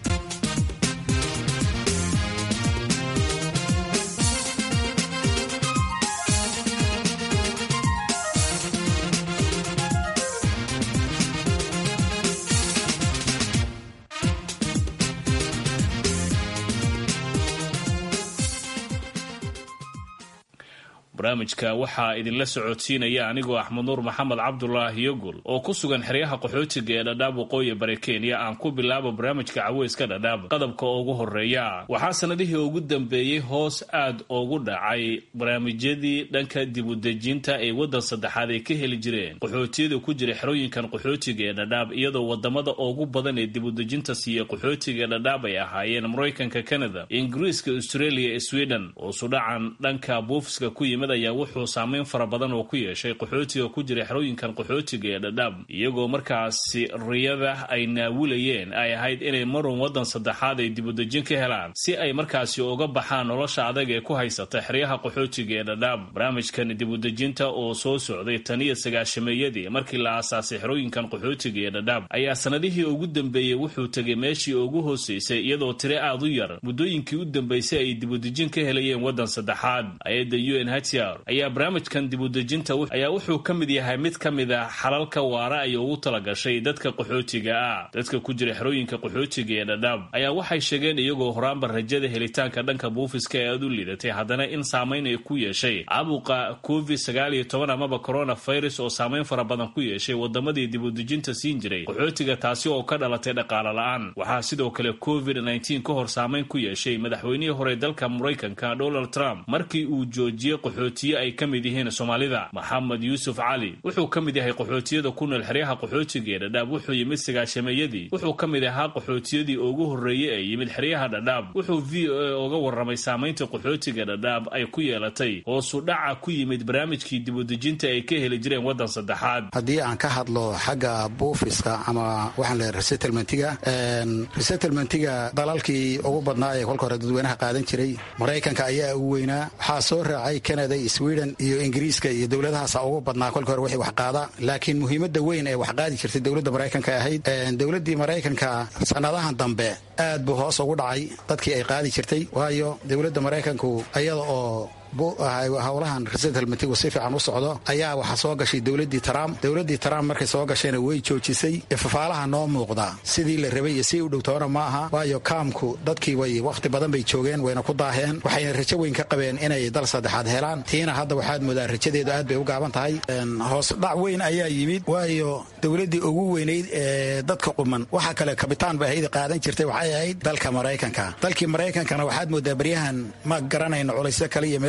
barnaamijka waxaa idinla socodsiinaya anigoo axmed nuur maxamed cabdulaahi yogol oo ku sugan xeryaha qaxootiga ee dhadhaab waqooyi bari kenya aan ku bilaabo barnaamijka caweyska dhadhaab qodobka ugu horeeya waxaa sanadihii ugu dambeeyey hoos aad ugu dhacay barnaamijyadii dhanka dibudejinta ee waddan saddexaad ay ka heli jireen qaxootiyada ku jira xerooyinkan qaxootiga ee dhadhaab iyadoo wadamada ugu badan ee dibudejinta siiya qaxootiga ee dhadhaab ay ahaayeen maraykanka canada ingiriiska australia sweden oo sudhacan dhanka buufiska ku yimid ayaa wuxuu saameyn fara badan oo ku yeeshay qaxootiga ku jira xerooyinkan qaxootiga ee dhadhaab iyagoo markaasi riyada ay naawilayeen ay ahayd inay marun waddan saddexaad ay dibudejin ka helaan si ay markaasi uga baxaan nolosha adag ee ku haysata xeryaha qaxootiga ee dhadhaab barnaamijkan dibudejinta oo soo socday taniyo sagaashameeyadii markii la aasaasay xerooyinkan qaxootiga ee dhadhaab ayaa sanadihii ugu dambeeyey wuxuu tegay meeshii ugu hooseysay iyadoo tire aad u yar muddooyinkii u dambeysay ay dibudejin ka helayeen waddan saddexaad ayadda u n h ayaa barnaamijkan dibudejinta ayaa wuxuu ka mid yahay mid ka mid a xalalka waara ay ugu talagashay dadka qaxootiga ah dadka ku jira xerooyinka qaxootiga ee dhadhaab ayaa waxay sheegeen iyagoo horaanba rajada helitaanka dhanka buufiska ee aad u liidatay haddana in saamayn ay ku yeeshay caabuqa covid sagaal iyo toban amaba coronavirus oo saamayn fara badan ku yeeshay wadamadii dibudejinta siin jiray qaxootiga taasi oo ka dhalatay dhaqaalo la-aan waxaa sidoo kale covid nneteen ka hor saamayn ku yeeshay madaxweynihii hore dalka maraykanka donald trump markii uu joojiyey qaxootiye ay ka mid yihiin soomaalida maxamed yuusuf cali wuxuu ka mid yahay qaxootiyada ku nool xeryaha qaxootiga ee dhadhaab wuxuu yimid sagaashameeyadii wuxuu ka mid ahaa qaxootiyadii ugu horreeyey ee yimid xeryaha dhadhaab wuxuu v o a uga warramay saamaynta qaxootiga dhadhaab ay ku yeelatay hoosu dhaca ku yimid barnaamijkii dibudejinta ay ka heli jireen waddan saddexaad haddii aan ka hadlo xagga buufiska ama waxaan leehay resettlementiga resettlementiga dalalkii ugu badnaa ee kolka hore dadweynaha qaadan jiray maraykanka ayaa ugu weynaa waxaa soo raacay canada sweden iyo ingiriiska iyo dowladahaasa ugu badnaa kolka hore wixii wax qaada laakiin muhiimadda weyn ee wax qaadi jirtay dowladda maraykanka ahayd dowladdii maraykanka sannadahan dambe aad buu hoos ugu dhacay dadkii ay qaadi jirtay waayo dowladda maraykanku iyada oo howlahan resettlementigu si fiican u socdo ayaa waxaa soo gashay dowladii trump dowladii trump markay soo gashayna way joojisay ifafaalaha noo muuqda sidii la rabay iyo si u dhowtoona ma aha waayo kaamku dadkii way wakhti badan bay joogeen wayna ku daaheen waxayna rajo weyn ka qabeen inay dal saddexaad helaan tiina hadda waxaad moodaa rajadeedu aad bay u gaaban tahay hoos dhac weyn ayaa yimid waayo dowladdii ugu weynayd ee dadka quman waxa kale kabitaan bay ahayd qaadan jirtay waxay ahayd dalka maraykanka dalkii maraykankana waxaad moodaa baryahan ma garanayno culaysyo kale iyo meel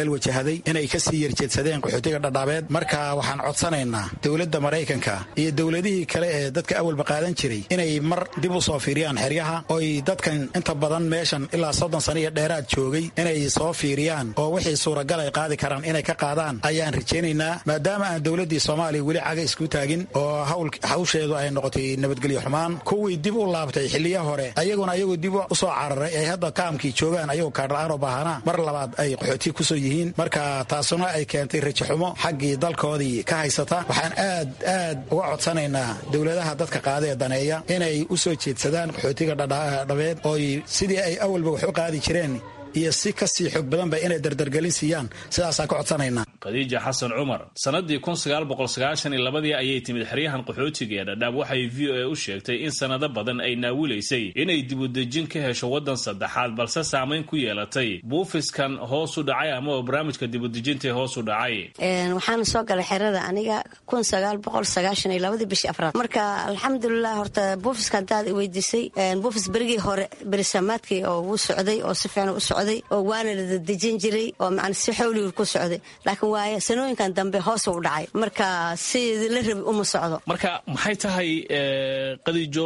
isbedel wajahaday inay kasii yerjeedsadeen qaxootiga dhadhaabeed marka waxaan codsanaynaa dowladda maraykanka iyo dowladihii kale ee dadka awalba qaadan jiray inay mar dib u soo fiiriyaan xeryaha oy dadkan inta badan meeshan ilaa soddon sano iyo dheeraad joogay inay soo fiiriyaan oo wixii suuragal ay qaadi karaan inay ka qaadaan ayaan rajaynaynaa maadaama aan dowladdii soomaaliya weli caga isku taagin oo hawsheedu ay noqotay nabadgelyo xumaan kuwii dib u laabtay xiliya hore ayaguna ayagoo dib u soo cararay ay hadda kaamkii joogaan ayagoo kaadha'aan oo baahanaa mar labaad ay qaxooti ku soo yihiin marka taasuna ay keentay rajaxumo xaggii dalkoodii ka haysata waxaan aad aad uga codsanaynaa dowladaha dadka qaada ee daneeya inay u soo jeedsadaan qaxootiga dhadhabeed ooy sidii ay awalba wax u qaadi jireen iyo si kasii xoog badanba inay dardargelin siiyaan sidaasaan ka codsanaynaa khadiija xasan cumar sannadii kun sagaal boqol sagaashan iyo labadii ayay timid xeryahan qaxootiga ee dhadhaab waxay v o a u sheegtay in sannado badan ay naawilaysay inay dibudejin ka hesho waddan saddexaad balse saamayn ku yeelatay buufiskan hoos u dhacay amaba barnaamijka dibudejintae hoos u dhacay waxaana soo galay xerada aniga kun sagaal boqol sagaashan iyo labadii bishii afraad marka alxamdulilah horta buufiska haddaad i weydiisay buufis berigii hore berisamaadkii oo wuu socday oo si fiican u socday oo waana la dadejin jiray oo man si xowligu ku socday laakiin waaye sanooyinkan dambe hoos u dhacay marka si la rabi uma socdo marka maxay tahay qadiijo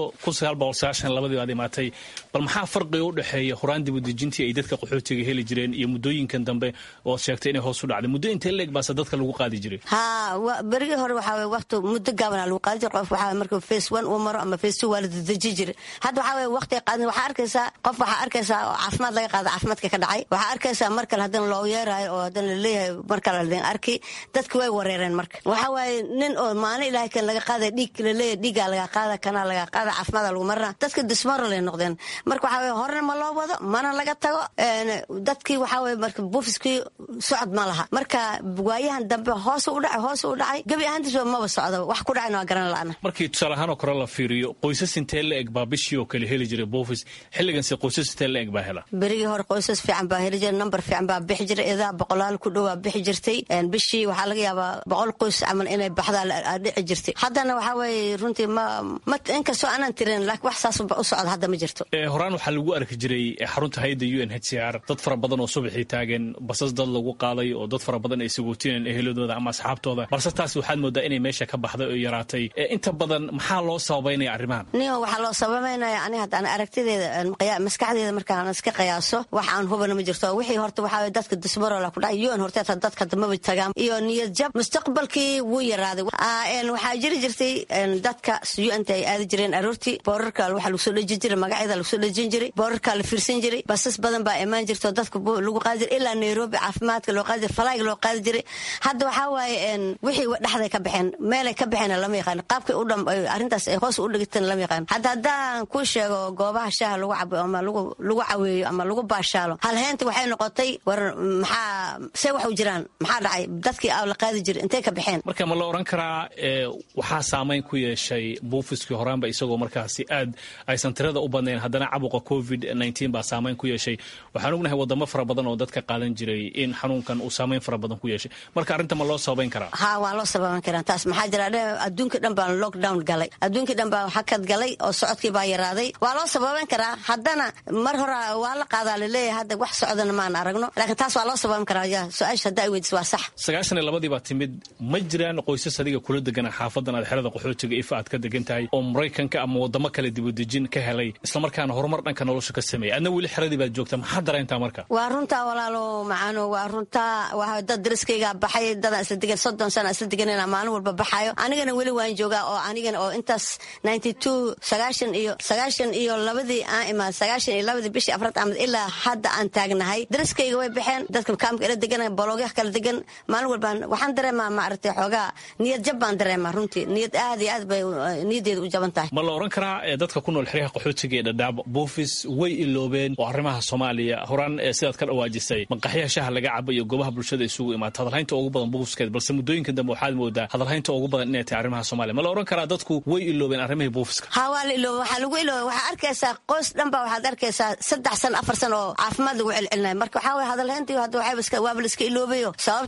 labadii baad imaatay bal maxaa farqiga u dhexeeya horaan dibudejintii ay dadka qaxootiga heli jireen iyo muddooyinkan dambe oo sheegtay inay hoos u dhacday muddo intee leeg baase dadka lagu qaadi jiray ha berigii hore waxaa waqti muddo gaabana lagu qaadi jiray qof waxaa marka face one uu maro ama face two waa la dadejin jiray hadda waxaa weye waqti qaadin waxaa arkaysaa qof waxaa arkaysaa oo caafimaad laga qaada caafimaadka ka dhacay waxaa arkaysaa mar kale haddana loo yeeraayo oo haddana laleeyahay mar kale ladin arki dadki way wareereen marka waxaa waaye nin oo maalin ilaahay kan laga qaadaya dhiig laleeyahay dhiigaa laga qaada kanaa laga qaada caafimaada lagu marina dadka dismoral ay noqdeen marka waxaa weye horena ma loo wado mana laga tago dadkii waxaa weye marka buufiskii socod ma laha marka waayahan dambe hoos u dhacay hoos u dhacay gebi ahaantiisba maba socdo wax ku dhacayna waa garan la'ana markii tusaale ahaan oo kale la fiiriyo qoysas intee la eg baa bishii oo kale heli jiray buufis xilliganse qoysas intee la eg baa hela berigii hore qoysas fiican baa heli jira number fiican baa bixi jira idaa boqolaal ku dhowaa bixi jirtay bishii waxaa laga yaabaa boqol qoys camal inay baxdaa dhici jirtay haddana waxaa weeye runtii ma ma inkastoo aanan tirin laakiin wax saas u socda hadda ma jirto horaan waxaa lagu arki jiray xarunta hayadda u n h c r dad fara badan oo subaxii taagan basas dad lagu qaaday oo dad fara badan ay sagootineen eheladooda ama asxaabtooda balse taas waxaad moodaa inay meesha ka baxday oo yaraatay inta badan maxaa loo sababaynaya arrimahan niyo waxaa loo sababaynaya ani haddaan aragtideeda maskaxdeeda markaan iska qiyaaso wax aan hubana ma jirto wixii horta waxaa dadka dismarola ku dhacay un horteeta dadka damaba tagaan iyo niyad jab mustaqbalkii wuu yaraaday waxaa jiri jirtay dadka un-ta ay aadi jireen aroortii boorarka waxaa lagu soo dhejin jiray magacyada lagu soo dhejin jiray boorarka la fiirsan jiray basas badan baa imaan jirto dadka lagu qaadi jiray ilaa nairobi caafimaadka loo qaadi jiray falaag loo qaadi jiray hadda waxaa waaye wixii dhexday ka baxeen meelay ka baxeen lama yaqaan qaabkii u dham arrintaas ay hoos u dhigateen lama yaqaan hadda haddaan kuu sheego goobaha shaaha lagu cabo ama lagu caweeyo ama lagu baashaalo halheenta waxay noqotay war maxaa see wax u jiraan maxaa dhacay dadkii la qaadi jiray intay ka baxeen marka ma la oran karaa waxaa saamayn ku yeeshay buufiskii horaanba isagoo markaasi aad aysan tirada u badnayn haddana cabuqa covid baa saamayn ku yeeshay waxaan ognahay wadamo fara badan oo dadka qaadan jiray in xanuunkan uu saamayn fara badan ku yeeshay marka arrinta ma loo sababayn karaa ha waa loo sababan karaa taas maxaa jira adduunka dhan baan lockdown galay adduunkii dhan baa hakad galay oo socodkii baa yaraaday waa loo sababan karaa haddana mar hore waa la qaadaa laleeyahay hadda wax socdana maan aragno laakiin taas waa loo sababan karaa ya su-aasha haddaa i weydiis waa sax sagaashan iyo labadii baa timid ma jiraan qoysas adiga kula degana xaafadan aad xerada qaxootiga ifa aad ka degan tahay oo maraykanka ama wadamo kale dibudejin ka helay islamarkaana horumar dhanka nolosha ka sameeyay adna weli xeradii baad joogta maxaa dareentaa marka waa runtaa walaalo macaano waa runtaa waa dad dariskayga baxay dadaan isla degan soddon sana isla deganina maalin walba baxayo anigana weli waan joogaa oo anigana oo intaas ninety two sagaashan iyo sagaashan iyo labadii aan imaad sagaashan iyo labadii bishii afraad amad ilaa hadda aan taagnahay dariskayga way baxeen dadka kaamka ila degan boloogyaha kala degan maalin walbaan waxaan dareemaa maaragtay xoogaa niyad jab baan dareemaa runtii niyad aad iyo aad bay niyaddeeda u jaban tahay ma la oran karaa dadka ku nool xeryaha qaxootiga ee dhadhaab buufis way iloobeen oo arrimaha soomaaliya horaan sidaad ka dhawaajisay maqaxyaha shaha laga cabo iyo goobaha bulshada isugu imaata hadalhaynta ugu badan buufiskeed balse muddooyinka dambe waxaad moodaa hadalhaynta ugu badan inay tahay arrimaha soomaaliya ma la oran karaa dadku way iloobeen arrimihii buufiska ha waa la iloobe waxaa lagu iloobe waxaa arkaysaa qoys dhan baa waxaad arkaysaa saddex san afar san oo caafimaad lagu celcelinaya marka waxaa waye hadalhayntii hadda waxayba waaba la iska iloobayo sababta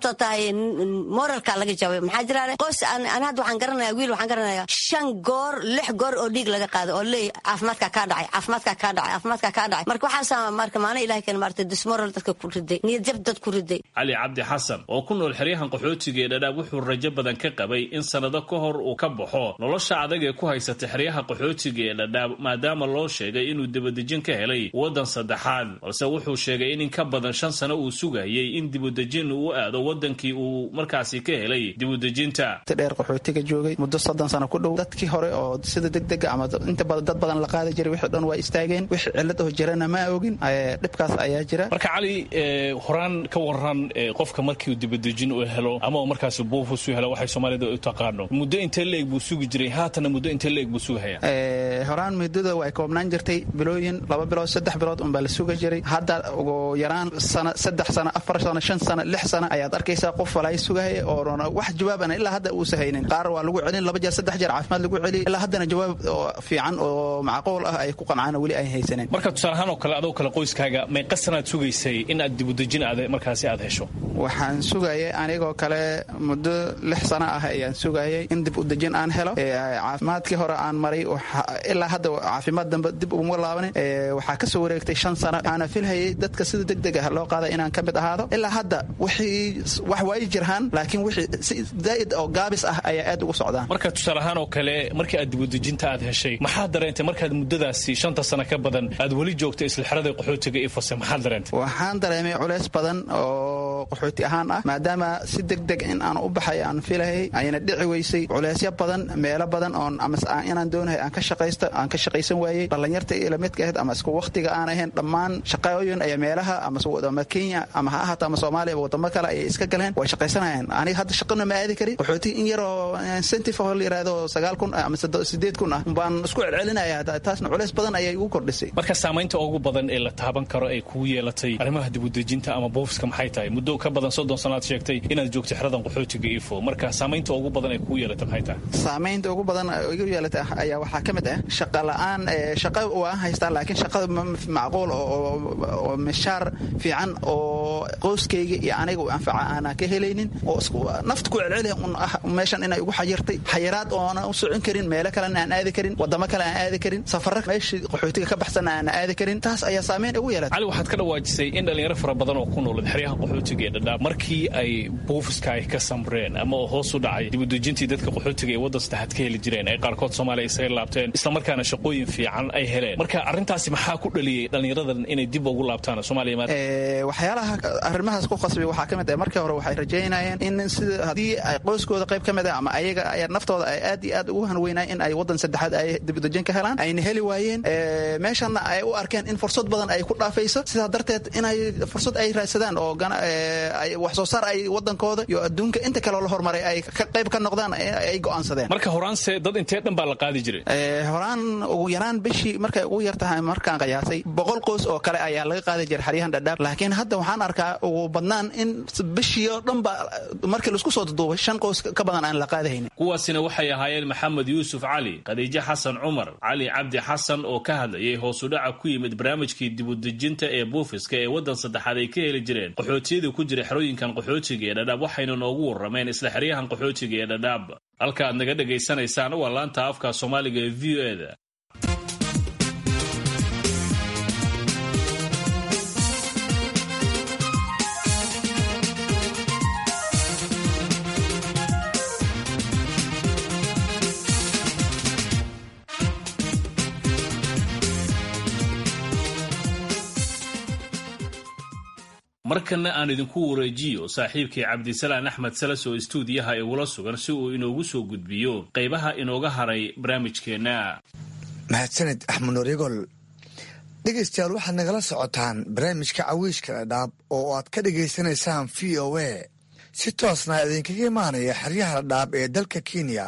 sababtoo tahay moralka laga jabay maxaa jiraale qoys aan hadda waxaan garanaya wiil waxaan garanaya shan goor lix goor oo dhiig laga qaado oo leey caafimaadka kaa dhacay caafimaadka kaa dhacay caafimaadka kaa dhacay marka waxaasa marka maana ilahay kan maartay dismoral dadka ku riday niyad jab dad ku riday cali cabdi xasan oo ku nool xeryahan qaxootiga ee dhadhaab wuxuu rajo badan ka qabay in sannado ka hor uu ka baxo nolosha adag ee ku haysata xeryaha qaxootiga ee dhadhaab maadaama loo sheegay inuu dibadejin ka helay waddan saddexaad balse wuxuu sheegay in in ka badan shan sano uu sugayay in dibudejin uu u aado waddankii uu markaasi ka helay dibudejinta dheer qaxootiga joogay muddo soddon sano ku dhow dadkii hore oo sida degdega ama inta badan dad badan la qaadi jiray wixii dhan waa istaageen wixii cillad oo jirana ma ogin dhibkaas ayaa jira marka cali horaan ka waran qofka markiiu dibadejin uu helo ama uu markaasi buufus u helo waxay soomaalida u taqaano muddo intee leeg buu sugi jiray haatana muddo intee leeg buu sugahaya horaan muddada way koobnaan jirtay bilooyin laba bilood saddex bilood unbaa la suga jiray hadda ugu yaraan sano saddex sano afar sano shan sano lix sano ayaad arkaysaa qof walaay sugahaya oona wax jawaabana ilaa hadda uusa haynin qaar waa lagu celin laba jeer saddex jeer caafimaad lagu celiy ilaa haddana jawaab fiican oo macquul ah ay ku qancaan weli ay haysaneen marka tusaalahaan oo kale adoo kale qoyskaaga meeqa sanaad sugaysay in aad dibudejin aad markaasi aad hesho waxaan sugayay anigoo kale muddo lix sano ah ayaan sugayay in dib udejin aan helo caafimaadkii hore aan maray ilaa hadda caafimaad dambe dib uguma laabanin waxaa kasoo wareegtay shan sano waxaana filhayay dadka sida degdeg ah loo qaada inaan ka mid ahaado ilaa hadda wixii wax way jirhaan laakiin wixii si zaa'id oo gaabis ah ayaa aad ugu socdaan marka tusaalahaan oo kale markii aad dibudejinta aad heshay maxaad dareentay markaad muddadaasi shanta sano ka badan aad weli joogtay isla xerada qaxootiga iyo fase maxaad dareentay waxaan dareemay culays badan oo qaxooti ahaan ah maadaama si degdeg in aan u baxay aan filahayay ayna dhici weysay culaysyo badan meelo badan oon ama inaan doonahay aan ka shaqaysta aan ka shaqaysan waayey dhallinyarta ila midka ahayd ama isku waqtiga aan ahayn dhammaan shaqooyin ayaa meelaha ama kenya ama ha ahaato ama soomaaliya wadamo kale ayay iska galeen way shaqaysanayaan aniga hadda shaqana ma aadi karin qaxooti in yaroo incentive oo la yidhaahdo sagaal kun ama sideed kun ah baan isku celcelinaya taasna culays badan ayay igu kordhisay marka saamaynta ugu badan ee la taaban karo ay kugu yeelatay arrimaha dibudejinta ama boofiska maxay tahay muddo ka badan soddon sanaad sheegtay inaad joogtay xeradan qaxootiga ifo marka saamaynta ugu badan ay kugu yeelatay maxay tahay saamaynta ugu badan igu yeelatay ayaa waxaa ka mid ah shaqa la-aan shaqa waan haystaa laakiin shaqada macquul oo mishaar fiican oo qoyskayga iyo aniga u anfaca aanaan ka helaynin oo nafta ku celceliya un ah meeshan inay ugu xayirtay xayiraad oona u socon karin meelo kalena aan aadi karin wadamo kale aan aadi karin safara meeshii qaxootiga ka baxsan aan aadi karin taas ayaa saameyn ugu yeelatay cali waxaad ka dhawaajisay in dhalinyaro fara badan oo ku noolad xeryaha qaxootiga ee dhadhaab markii ay buufiska ay ka samreen ama oo hoos u dhacay dibudejintii dadka qaxootiga ee waddan saddexaad ka heli jireen ay qaarkood soomaaliya isaga laabteen islamarkaana shaqooyin fiican ay heleen marka arrintaasi maxaa ku dhaliyey dhallinyaradan inay dib ugu laabtaan soomaaliya waxyaalaha arrimahaas ku qasbay waxaa ka mid ah markii hore waxay rajaynayeen in sida haddii ay qoyskooda qayb ka mid ah ama ayaga naftooda ay aad iyo aad ugu hanweynayeen in ay waddan saddexaad ay dibudejin ka helaan ayna heli waayeen meeshanna ay u arkeen in fursad badan ay ku dhaafayso sidaa darteed inay fursad ay raadsadaan oo wax soo saar ay waddankooda iyo adduunka inta kaleo la hormaray ay qayb ka noqdaan ay go'aansadeen marka horaanse dad intee dhan baa la qaadi jiray horaan ugu yaraan bishii markay ugu yar tahay markaan qiyaasay boqol qoys oo kale ayaa laga qaadi jiray xeryahan dhadhaab laakiin hadda waxaan arkaa ugu badnaan in bishii oo dhan ba markii laisku soo duduubay shan qoys ka badan aan la qaadahaynin kuwaasina waxay ahaayeen maxamed yuusuf cali khadiijo xasan cumar cali cabdi xasan oo ka hadlayay hoosudhaca ku yimid barnaamijkii dibudejinta ee buufiska ee waddan saddexaad ay ka heli jireen qaxootiyada ku jira xerooyinkan qaxootiga ee dhadhaab waxayna noogu warrameen isla xeryahan qaxootiga ee dhadhaab halka aad naga dhegaysanaysaan waa laanta afka soomaaliga ee v o eda markana aan idinku wareejiyo saaxiibkii cabdisalaan axmed salas oo istuudiyaha igula sugan si uu inoogu soo gudbiyo qaybaha inooga haray barnaamijkeenna mahadsaned axmed noryagol dhegaystayaal waxaad nagala socotaan barnaamijka cawiishka dhadhaab oo aad ka dhagaysanaysaan v o a si toosna idinkaga imaanaya xeryaha dhadhaab ee dalka kenya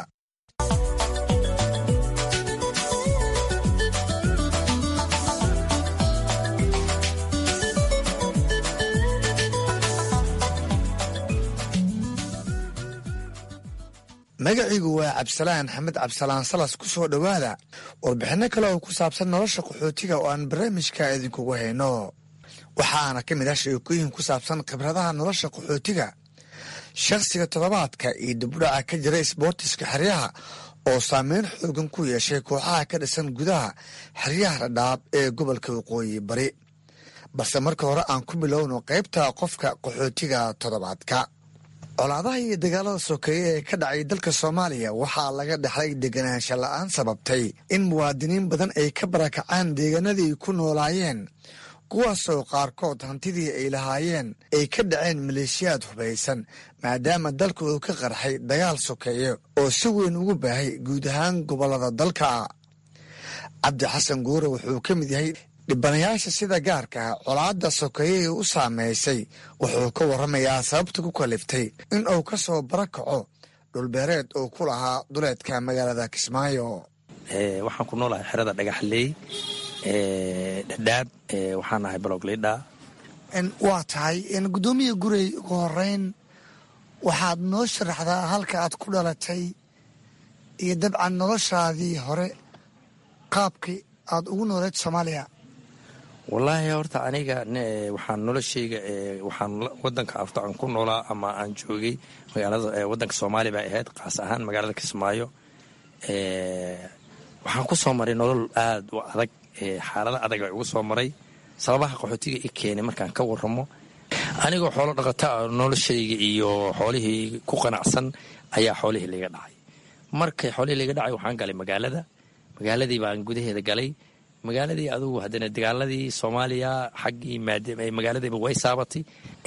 magaciigu waa cabdisalaan xamed cabdisalaan salas ku soo dhowaada warbixinno kale oo ku saabsan nolosha qaxootiga oo aan barnaamijka idinkugu hayno waxaana ka mid ah sheekooyin ku saabsan khibradaha nolosha qaxootiga shakhsiga toddobaadka iyo dibudhaca ka jira isboortiska xeryaha oo saameyn xoogan ku yeeshay kooxaha ka dhisan gudaha xeryaha dhadhaab ee gobolka waqooyi bari balse marka hore aan ku bilowno qaybta qofka qaxootiga toddobaadka colaadaha iyo dagaalada sokeeye ee ka dhacay dalka soomaaliya waxaa laga dhexlay deganaansha la-aan sababtay in muwaadiniin badan ay ka barakacaan deegaanadii ku noolaayeen kuwaasoo qaarkood hantidii ay lahaayeen ay ka dhaceen maleeshiyaad hubaysan maadaama dalka uu ka qarxay dagaal sokeeye oo si weyn ugu baahay guud ahaan gobollada dalka cabdi xasan guure wuxuu ka mid yahay dhibanayaasha sida gaarka ah colaadda sokeeyihii u saameysay wuxuu ka warramayaa sababta ku kaliftay in uu ka soo barakaco dhulbeereed uu ku lahaa duleedka magaalada kismaayo waxaan ku noolahay xerada dhagaxley dhadhaab waxaan ahay balogleydha waa tahay guddoomiya gurey ugu horeyn waxaad noo sharaxdaa halka aad ku dhalatay iyo dabcan noloshaadii hore qaabkii aad ugu nooleed soomaaliya wallaahi horta aniga waxaan noloshayga waxaan wadanka horta aan ku noolaa ama aan joogay magaalada wadanka soomaaliya bay ahayd kaas ahaan magaalada kismaayo waxaan ku soo maray nolol aada u adag xaalada adag ay ugu soo maray sababaha qaxootiga i keenay markaan ka waramo anigoo xoolo dhaqata noloshayga iyo xoolihii ku qanacsan ayaa xoolihii laga dhacay markay xoolihii laga dhacay waxaan galay magaalada magaaladii baan gudaheeda galay magaaladii adugu haddana dagaaladii soomaaliya xaggii magaaladiiba way saabatay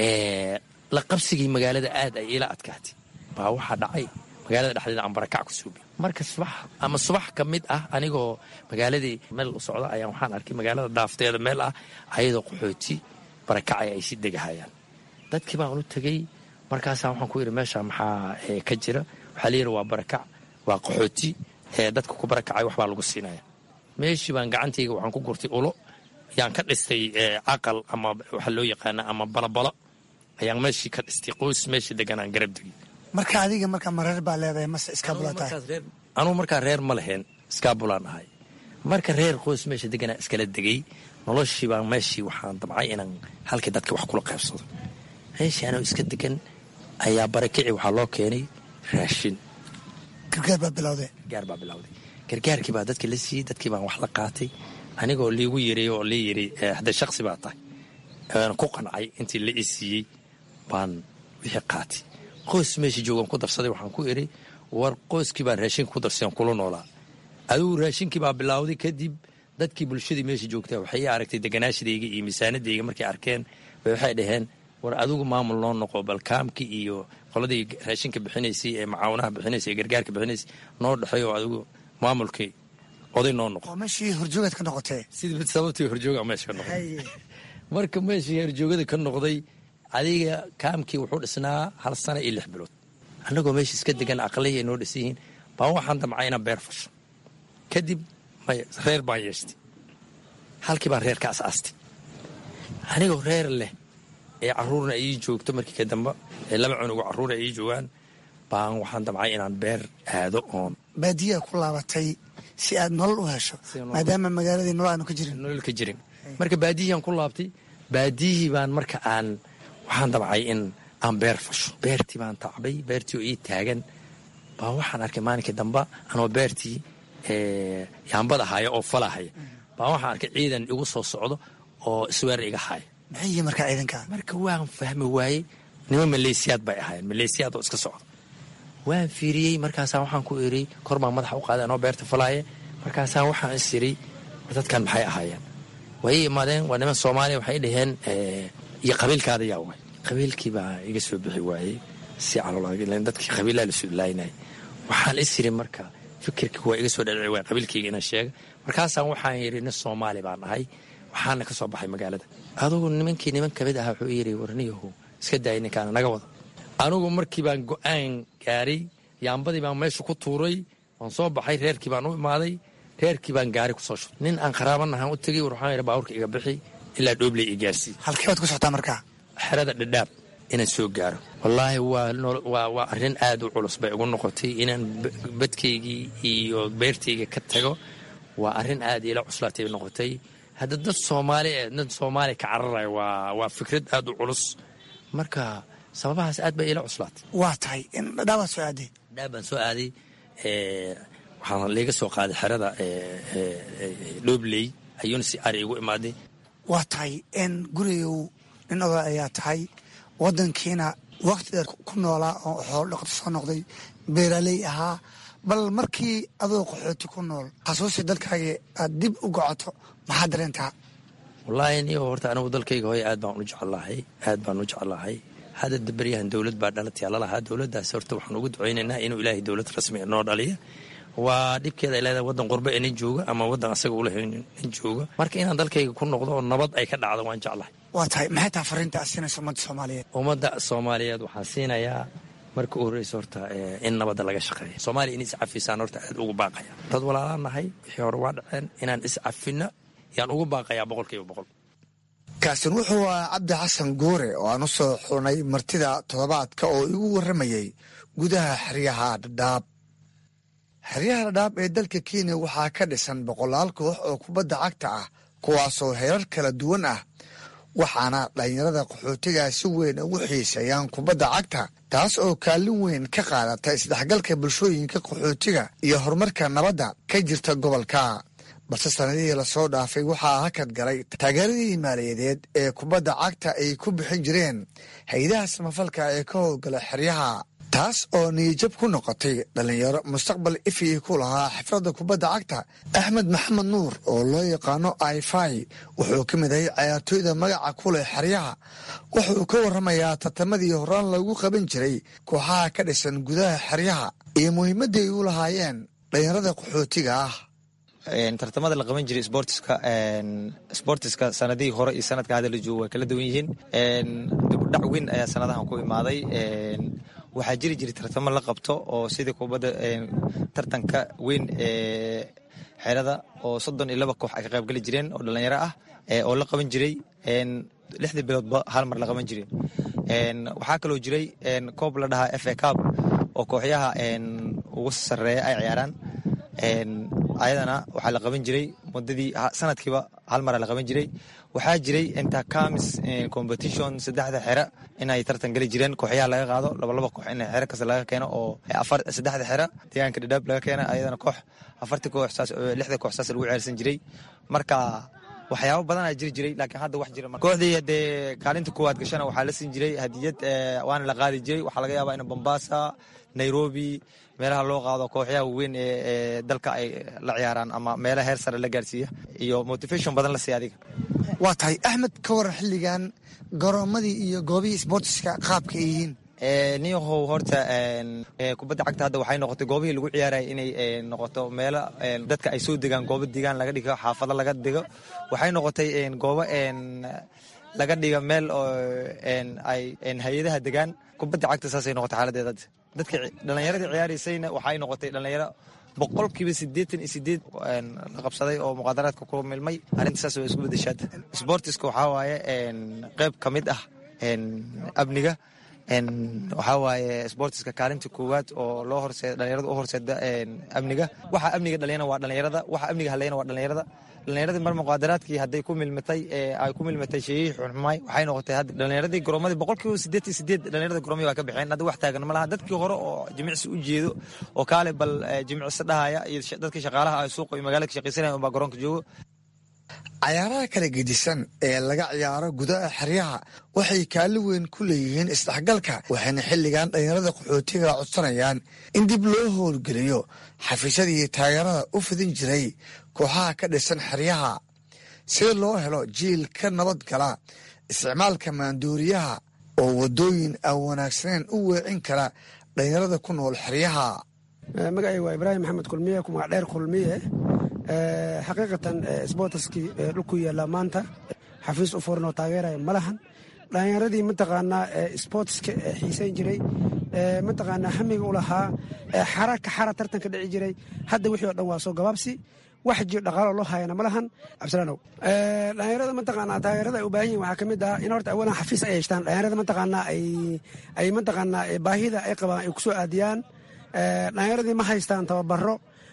la qabsigii magaalada aad ay ila adkaatay baa waxaa dhacay magaalada dhexdeeda aan barakac ku suubi marka subax ama subax ka mid ah anigoo magaaladii meel u socda ayaan waxaan arkay magaalada dhaafteeda meel ah ayadoo qaxooti barakacay ay si degahayaan dadkii baan ulu tegey markaasaa waxaan ku yidhi meesha maxaa ka jira waxaa layidhi waa barakac waa qaxooti dadka ku barakacay waxbaa lagu siinaya meeshii baan gacantayga waxaan ku gurtay ulo ayaan ka dhistay caqal ama waxa loo yaqaana ama balabalo ayaan meeshii ka dhistay qoys meeshii deganaan garab degay marka adiga marka ma reer baa leedahay mase iskaabula tahay anugu markaa reer ma lahayn iskaabulaan ahay marka reer qoys meesha deganaa iskala degay noloshii baan meeshii waxaan damcay inaan halkii dadka wax kula qaybsado meeshii anoo iska degan ayaa barakici waxaa loo keenay raashin gargaar baa bilowday gargaar baa bilowday gargaarkii baa dadka la siiyey dadkii baan wax la qaatay anigoo liigu yiri oo lii yiri hadda shaksi baa tahay aan ku qancay intii la i siiyey baan wixii qaatay qoys meesha joogan ku darsaday waxaan ku idhi war qoyskii baan raashinka ku darsayan kula noolaa adigu raashinkii baa bilowday kadib dadkii bulshadii meesha joogtaa waxay ii aragtay deganaashadayga iyo miisaanadayga markay arkeen bay waxay dhaheen war adigu maamul noo noqo balkaamkii iyo qoladii raashinka bixinaysay ee macaawinaha bixinaysay ee gargaarka bixinaysay noo dhexeey oo adigu maamulkii oday noo noqo meeshii horjoogaad ka noqotee sidii sababtii horjooga meesha ka noqday marka meeshii horjoogada ka noqday adiga kaamkii wuxuu dhisnaa hal sana iyo lix bilood annagoo meesha iska degan aqlihii ay noo dhisan yihiin baan waxaan damcay inaan beer fasho kadib may reer baan yeeshtay halkii baan reer ka asaastay anigoo reer leh ee caruurna ii joogto markii ka damba ee laba cunugo carruura ii joogaan baan waxaan damcay inaan beer aado oon baadiyaa ku laabatay si aad nolol u hesho maadaama magaaladii nolol aanu ka jirin nolol ka jirin marka baadiyihii ku laabtay baadiyihii baan marka aan waxaan damcay in aan beer fasho beertii baan tacbay beertii oo ii taagan baa waxaan arkay maalinkii damba anoo beertii yaambada haya oo falahaya baa waxaan arkay ciidan igu soo socdo oo isweer iga haya maxay markaa ciidanka marka waan fahmi waayey nima maleysiyaad bay ahaayeen maleysiyaad oo iska socda waan fiiriyey markaasaa waxaan ku iri kor baan madaxa u qaaday anoo beerta falaaye markaasaa waxaan is iri war dadkan maxay ahaayeen way imaadeen waa niman soomaaliya waxay dhaheen iyo qabiilkaada yaa waay qabiilkii baa iga soo bixi waayey si calol dadkii qabiilaa la suulaynay waxaan is iri marka fikirkii waa iga soo dhadhici waay qabiilkayga inaan sheega markaasaan waxaan yidhi nin soomaali baan ahay waxaana ka soo baxay magaalada adugu nimankii niman kamid ahaa wuxuu yidhi warniyahu iska daayay ninkaana naga wada anugu markii baan go-aan gaaray yaambadii baan meesha ku tuuray waan soo baxay reerkii baan u imaaday reerkii baan gaari kusoo shubay nin aan qaraabanahaan u tegey war waxaan yidhi baabuurka iga bixi ilaa dhoobley i gaarsii halkee baad ku socotaa markaa xerada dhadhaab inaan soo gaaro wallaahi waa waa arrin aad u culus bay ugu noqotay inaan badkaygii iyo beertayga ka tago waa arrin aad ila cuslaatay noqotay hadda dad soomaali dad soomaali ka cararaya waa waa fikrad aad u culus marka sababahaas aad bay ila cuslaatay waa tahay dhadhaabaa soo aaday dhaab baan soo aaday waxaan liiga soo qaaday xerada dhoobley ayuuna si ari igu imaaday waa tahay n gurigow nin oda ayaa tahay wadankiina wakti dheer ku noolaa oo xoolo dhaqato soo noqday beeraaley ahaa bal markii adoo qaxooti ku nool xasuusi dalkaaga aad dib u gocoto maxaa dareentaa wallaahi niyo horta anigu dalkayga hooye aad baan u jeclahay aad baan u jeclahay hadda dabaryahan dowlad baa dhalataya lalahaa dowladdaas horta waxaan ugu ducaynaynaa inuu ilaahay dowlad rasmi noo dhaliya waa dhibkeeda ay leedahay waddan qurbe ee nin jooga ama waddan asaga ulahay nin jooga marka inaan dalkayga ku noqdo oo nabad ay ka dhacdo waan jeclahay waa tahay maxay taha fariinta aad siinaysa ummadda soomaaliyeed ummadda soomaaliyeed waxaan siinayaa marka u horreysa horta in nabadda laga shaqeeya soomaaliya in iscafisaan horta aad ugu baaqaya dad walaalaan nahay wixii hore waa dhaceen inaan iscafinno yaan ugu baaqayaa boqolkiiba boqol kaasin wuxuu ahaa cabdi xasan goore oo aan u soo xunay martida toddobaadka oo igu warramayey gudaha xeryaha dhadhaab xeryaha dhadhaab ee dalka kenya waxaa ka dhisan boqolaal koox oo kubadda cagta ah kuwaasoo heerar kala duwan ah waxaana dhallinyarada qaxootigaa si weyn ugu xiiseeyaan kubadda cagta taas oo kaalin weyn ka qaadata isdhexgalka bulshooyinka qaxootiga iyo horumarka nabadda ka jirta gobolka balse sanadihii lasoo dhaafay waxaa hakad galay taageeradii maaliyadeed ee kubadda cagta ay ku bixin jireen hay-adaha samafalka ee ka howlgala xeryaha taas oo niyijab ku noqotay dhallinyaro mustaqbal ifii ku lahaa xifradda kubadda cagta axmed maxamed nuur oo loo yaqaano ifai wuxuu ka mid ahay cayaartooyda magaca ku leh xeryaha wuxuu ka warramayaa tartamadii horaan lagu qaban jiray kooxaha ka dhisan gudaha xeryaha iyo muhiimadda ay u lahaayeen dhallinyarada qaxootiga ah tartamada la qaban jiray sportiska sportiska sanadihii hore iyo sanadka hadda la joogo waa kala duwan yihiin dibudhac weyn ayaa sanadahan ku imaaday waxaa jiri jiray tartamo la qabto oo sidii kubadda tartanka weyn ee xerada oo soddon iyo laba koox ay ka qayb gali jireen oo dhalinyaro ah oo la qaban jiray lixdii biloodba hal mar la qaban jiray waxaa kaloo jiray koob la dhahaa f a cab oo kooxyaha ugu sarreeya ay ciyaaraan ayadana waxaa la qaban jiray muddadii sanadkiiba hal mara la qaban jiray waxaa jiray intercamis competition saddexda xere inay tartan geli jireen kooxyaha laga qaado labalaba koox in xere kasta laga keeno oo saddexda xere deegaanka dhadhaab laga keena ayadana koox afartii koox saas lixda koox saas lagu ceelsan jiray marka waxyaabo badan aa jiri jiray laakiin hadda wax jira kooxdii hadee kaalinta koowaad gashana waxaa la siin jiray hadiyad waana la qaadi jiray waxaa laga yaabaa in bombasa nairobi meelaha loo qaado kooxyaha waaweyn ee dalka ay la ciyaaraan ama meelaha heer sare la gaarsiiya iyo motivation badan la siiya adiga waa tahay axmed ka waran xilligan garoomadii iyo goobihii sboortiska qaabka ay yihiin niyahow horta kubadda cagta hadda waxay noqotay goobihii lagu ciyaaraya inay noqoto meelo dadka ay soo degaan goobo degaan laga dhigo xaafado laga dhigo waxay noqotay goobo laga dhiga meel oo ay hay-adaha degaan kubadda cagta saasay noqotay xaaladeeda dadka dhallinyaradii ciyaaraysayna waxay noqotay dhallinyaro boqolkiiba siddeetan iyo sideed la qabsaday oo muqaadaraadka ku milmay arrinta saas waa isku bedeshaada sportiska waxaa waaye qeyb ka mid ah amniga waxaa waaye sportiska kaalinta koowaad oo loo horseeda dhalinyarada u horseeda amniga waxa amniga dhaliyana waa dhalinyarada waxa amniga halayana waa dhalinyarada dhalinyaradii mar muqaadaraadkii hadday ku milmatay ay ku milmatay sheeyihii xunxumay waxay noqotay hadda dhalinyaradii goroomadii boqolkiiba siddeed iyo sideed dhalinyarada goroomadii waa ka baxeen hadda wax taagan ma laha dadkii hore oo jimicsi u jeedo oo kaale bal jimicsi dhahaya iyo dadkii shaqaalaha ay suuqa iyo magaalada ka shaqaysanaya unbaa garoonka joogo cayaaraha kala gedisan ee laga ciyaaro gudaha xeryaha waxay kaalin weyn ku leeyihiin isdhexgalka waxayna xilligan dhallinyarada qaxootiga codsanayaan in dib loo howlgeliyo xafiisyadii taageerada u fidin jiray kooxaha ka dhisan xeryaha si loo helo jiil ka nabad gala isticmaalka maanduuriyaha oo waddooyin aan wanaagsaneyn u weecin kara dhallinyarada ku nool xeryaha magacay waa ibraahim maxamed kulmiye ku magac dheer kulmiye xaqiiqatan sboortaskii dhulku yaallaa maanta xafiis u furan oo taageeraya ma lahan dhallinyaradii mataqaanaa sboortiska xiisayn jiray mataqaanaa hamiga u lahaa xara ka xara tartanka dhici jiray hadda wixii o dhan waa soo gabaabsi wax jir dhaqaalo loo hayana ma lahan cabdilaanow dhallinyarada mataqaanaa taageerada ay u baahan yihin waxaa ka mid ah in horta awalan xafiis ay yeeshtaan dhallinyarada mataqaanaa ay mataqaanaa baahida ay qabaan ay ku soo aadiyaan dhallinyaradii ma haystaan tababaro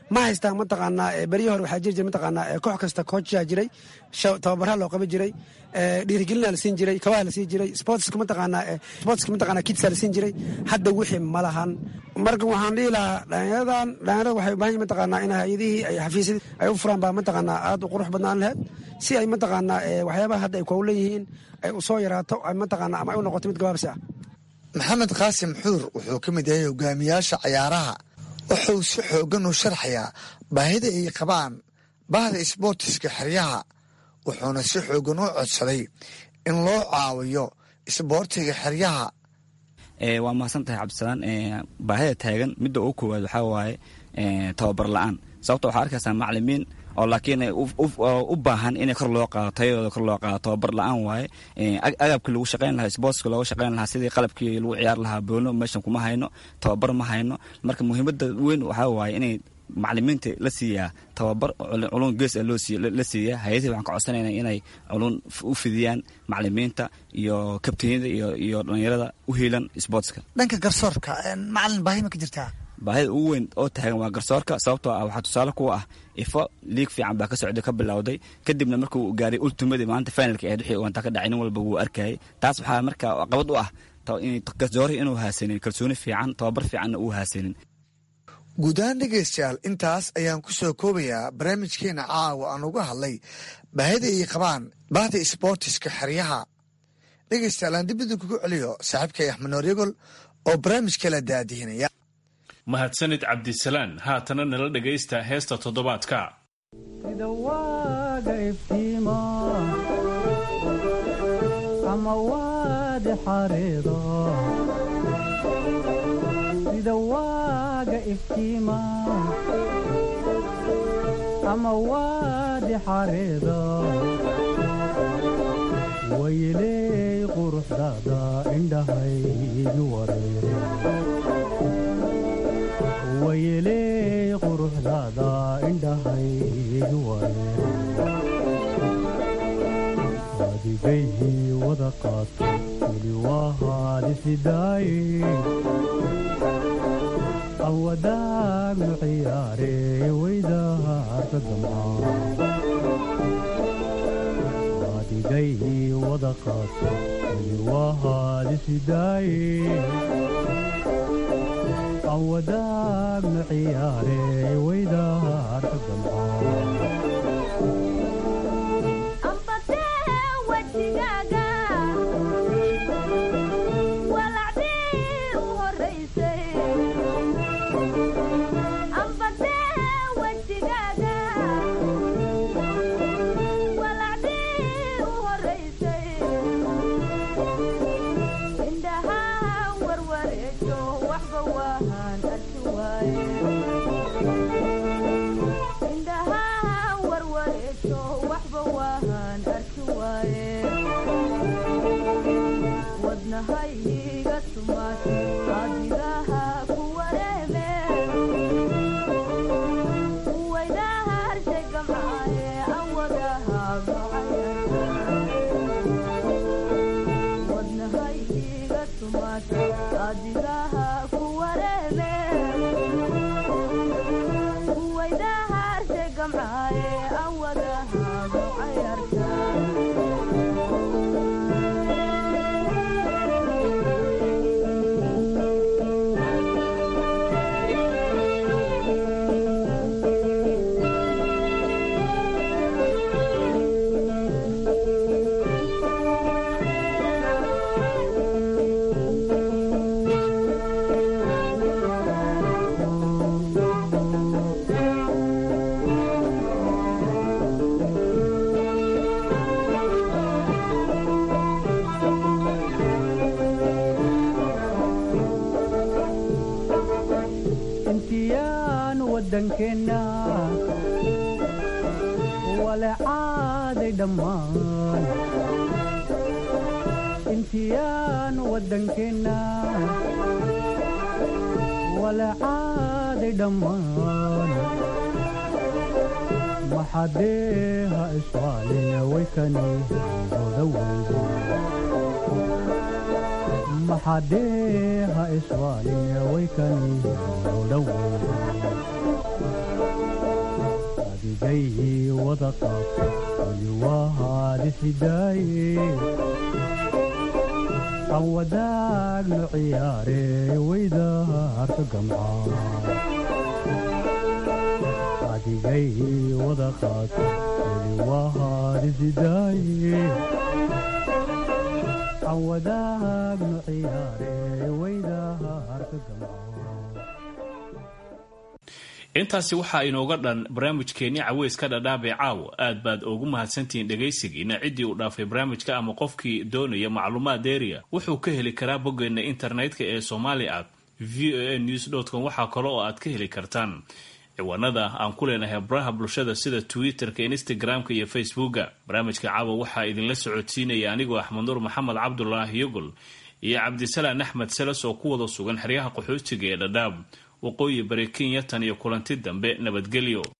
ma haystaan mataqaanaa beryihii hore waxaa jiri jiray mataqaanaa koox kasta koojaa jiray tababaraha loo qaban jiray dhiirigelina la siin jiray kabaha la siin jiray sportska mataqaanaa sportska mataqaanaa kidsa la siin jiray hadda wixii ma lahan marka waxaan dhihi lahaa dhalinyaradan dhalinyarada waxay u baahan yihin mataqaanaa in hay-adihii ay xafiisyadii ay u furaan baa mataqaanaa aad u qurux badnaan lahayd si ay mataqaanaa waxyaabaha hadda ay kowlan yihiin ay u soo yaraato ay mataqaanaa ama ay u noqoto mid gabaabsi ah maxamed qaasim xuur wuxuu ka mid yahay hogaamiyaasha cayaaraha wuxuu si xooggan u sharxayaa baahida ay qabaan bahda isboortiska xeryaha wuxuuna si xooggan u codsaday in loo caawiyo isboortiga xeryaha waa mahadsan tahay cabdisalaan baahida taagan midda ugu koowaad waxaa waaye tababar la-aan sababto waxaa arkaysaa macalimiin oo laakiin u baahan in kor loo qaado tayadooda kor loo qaado tababar la-aan waaye agabkii lagu shaqayn lahaa sportska looga shaqayn lahaa sidii qalabkii lagu ciyaar lahaa boono meeshan kuma hayno tababar ma hayno marka muhiimada weyn waxaa waaye inay macalimiinta la siiyaa tababar culun gees la siiya hay-adihii waxaan ka codsanayna inay culun u fidiyaan macalimiinta iyo kabtaniyada iyo dhalinyarada u hiilan sportska dhanka garsoorka macalin baahi ma ka jirtaa baahida ugu weyn oo taagan waa garsoorka sababtoo ah waxaa tusaale kuwa ah ifo liig fiican baa ka socday ka bilowday kadibna markuu gaaray ultimadii maanta finalka ahayd wixii ugantaa ka dhacay nin walba wuu arkayay taas waxaa marka qabad u ah garsoorihii inuu haasanin kalsooni fiican tababar fiicanna uu haasanin guud ahaan dhegaystayaal intaas ayaan ku soo koobayaa barnaamijkeena caawa aan uga hadlay baahida ay qabaan bahda isboortiska xeryaha dhegaystayaal aan dib idinkugu celiyo saaxiibkay axmed nooryagol oo barnaamijka la daadihinaya mahadsanid cabdisalaan haatana nala dhegaysta heesta toddobaadka sida waaga iftiima ama waadi xareedo sida waaga iftiima ama waadi xareedo wayley quruxdaada indhahaygu wareere wayeley quruxdaada indhahaygu wareere adigayhii wada qaato weli waa haadisidaaye awadaagnu ciyaare weydaarka damcaa adigayhii wada qaato weli waa haadisidaaye awadaagnu ciyaare weydaarka wadankeena walecaaday dhammaan intiyaan wadankeena walecaaday dhammaan maxadeeha iswaaline waykani odaweyde maxadeeha iswaaline waykani dhowow adigay wada qaabta weli wahaadixidaaye aan wadaagno ciyaare wayda harka gamca adigay wada qaabta weli wahaadixidaaye aan wadaagno ciyaare wayda harka gamca intaasi waxaa inooga dhan barnaamijkeenni caweyska dhadhaabee caawa aad baad ugu mahadsantihiin dhegaysigiina ciddii uu dhaafay barnaamijka ama qofkii doonaya macluumaad deeriya wuxuu ka heli karaa boggeenna internetka ee somali at v o a news com waxaa kale oo aad ka heli kartaan ciwaanada aan ku leenahay baraha bulshada sida twitter-ka instagram-ka iyo facebooka barnaamijka caawa waxaa idinla socodsiinaya anigoo axmed nuur maxamed cabdulaahi yogol iyo cabdisalaan axmed seles oo ku wada sugan xeryaha qaxootiga ee dhadhaab waqooyi bari kenya tan iyo kulanti dambe nabadgelyo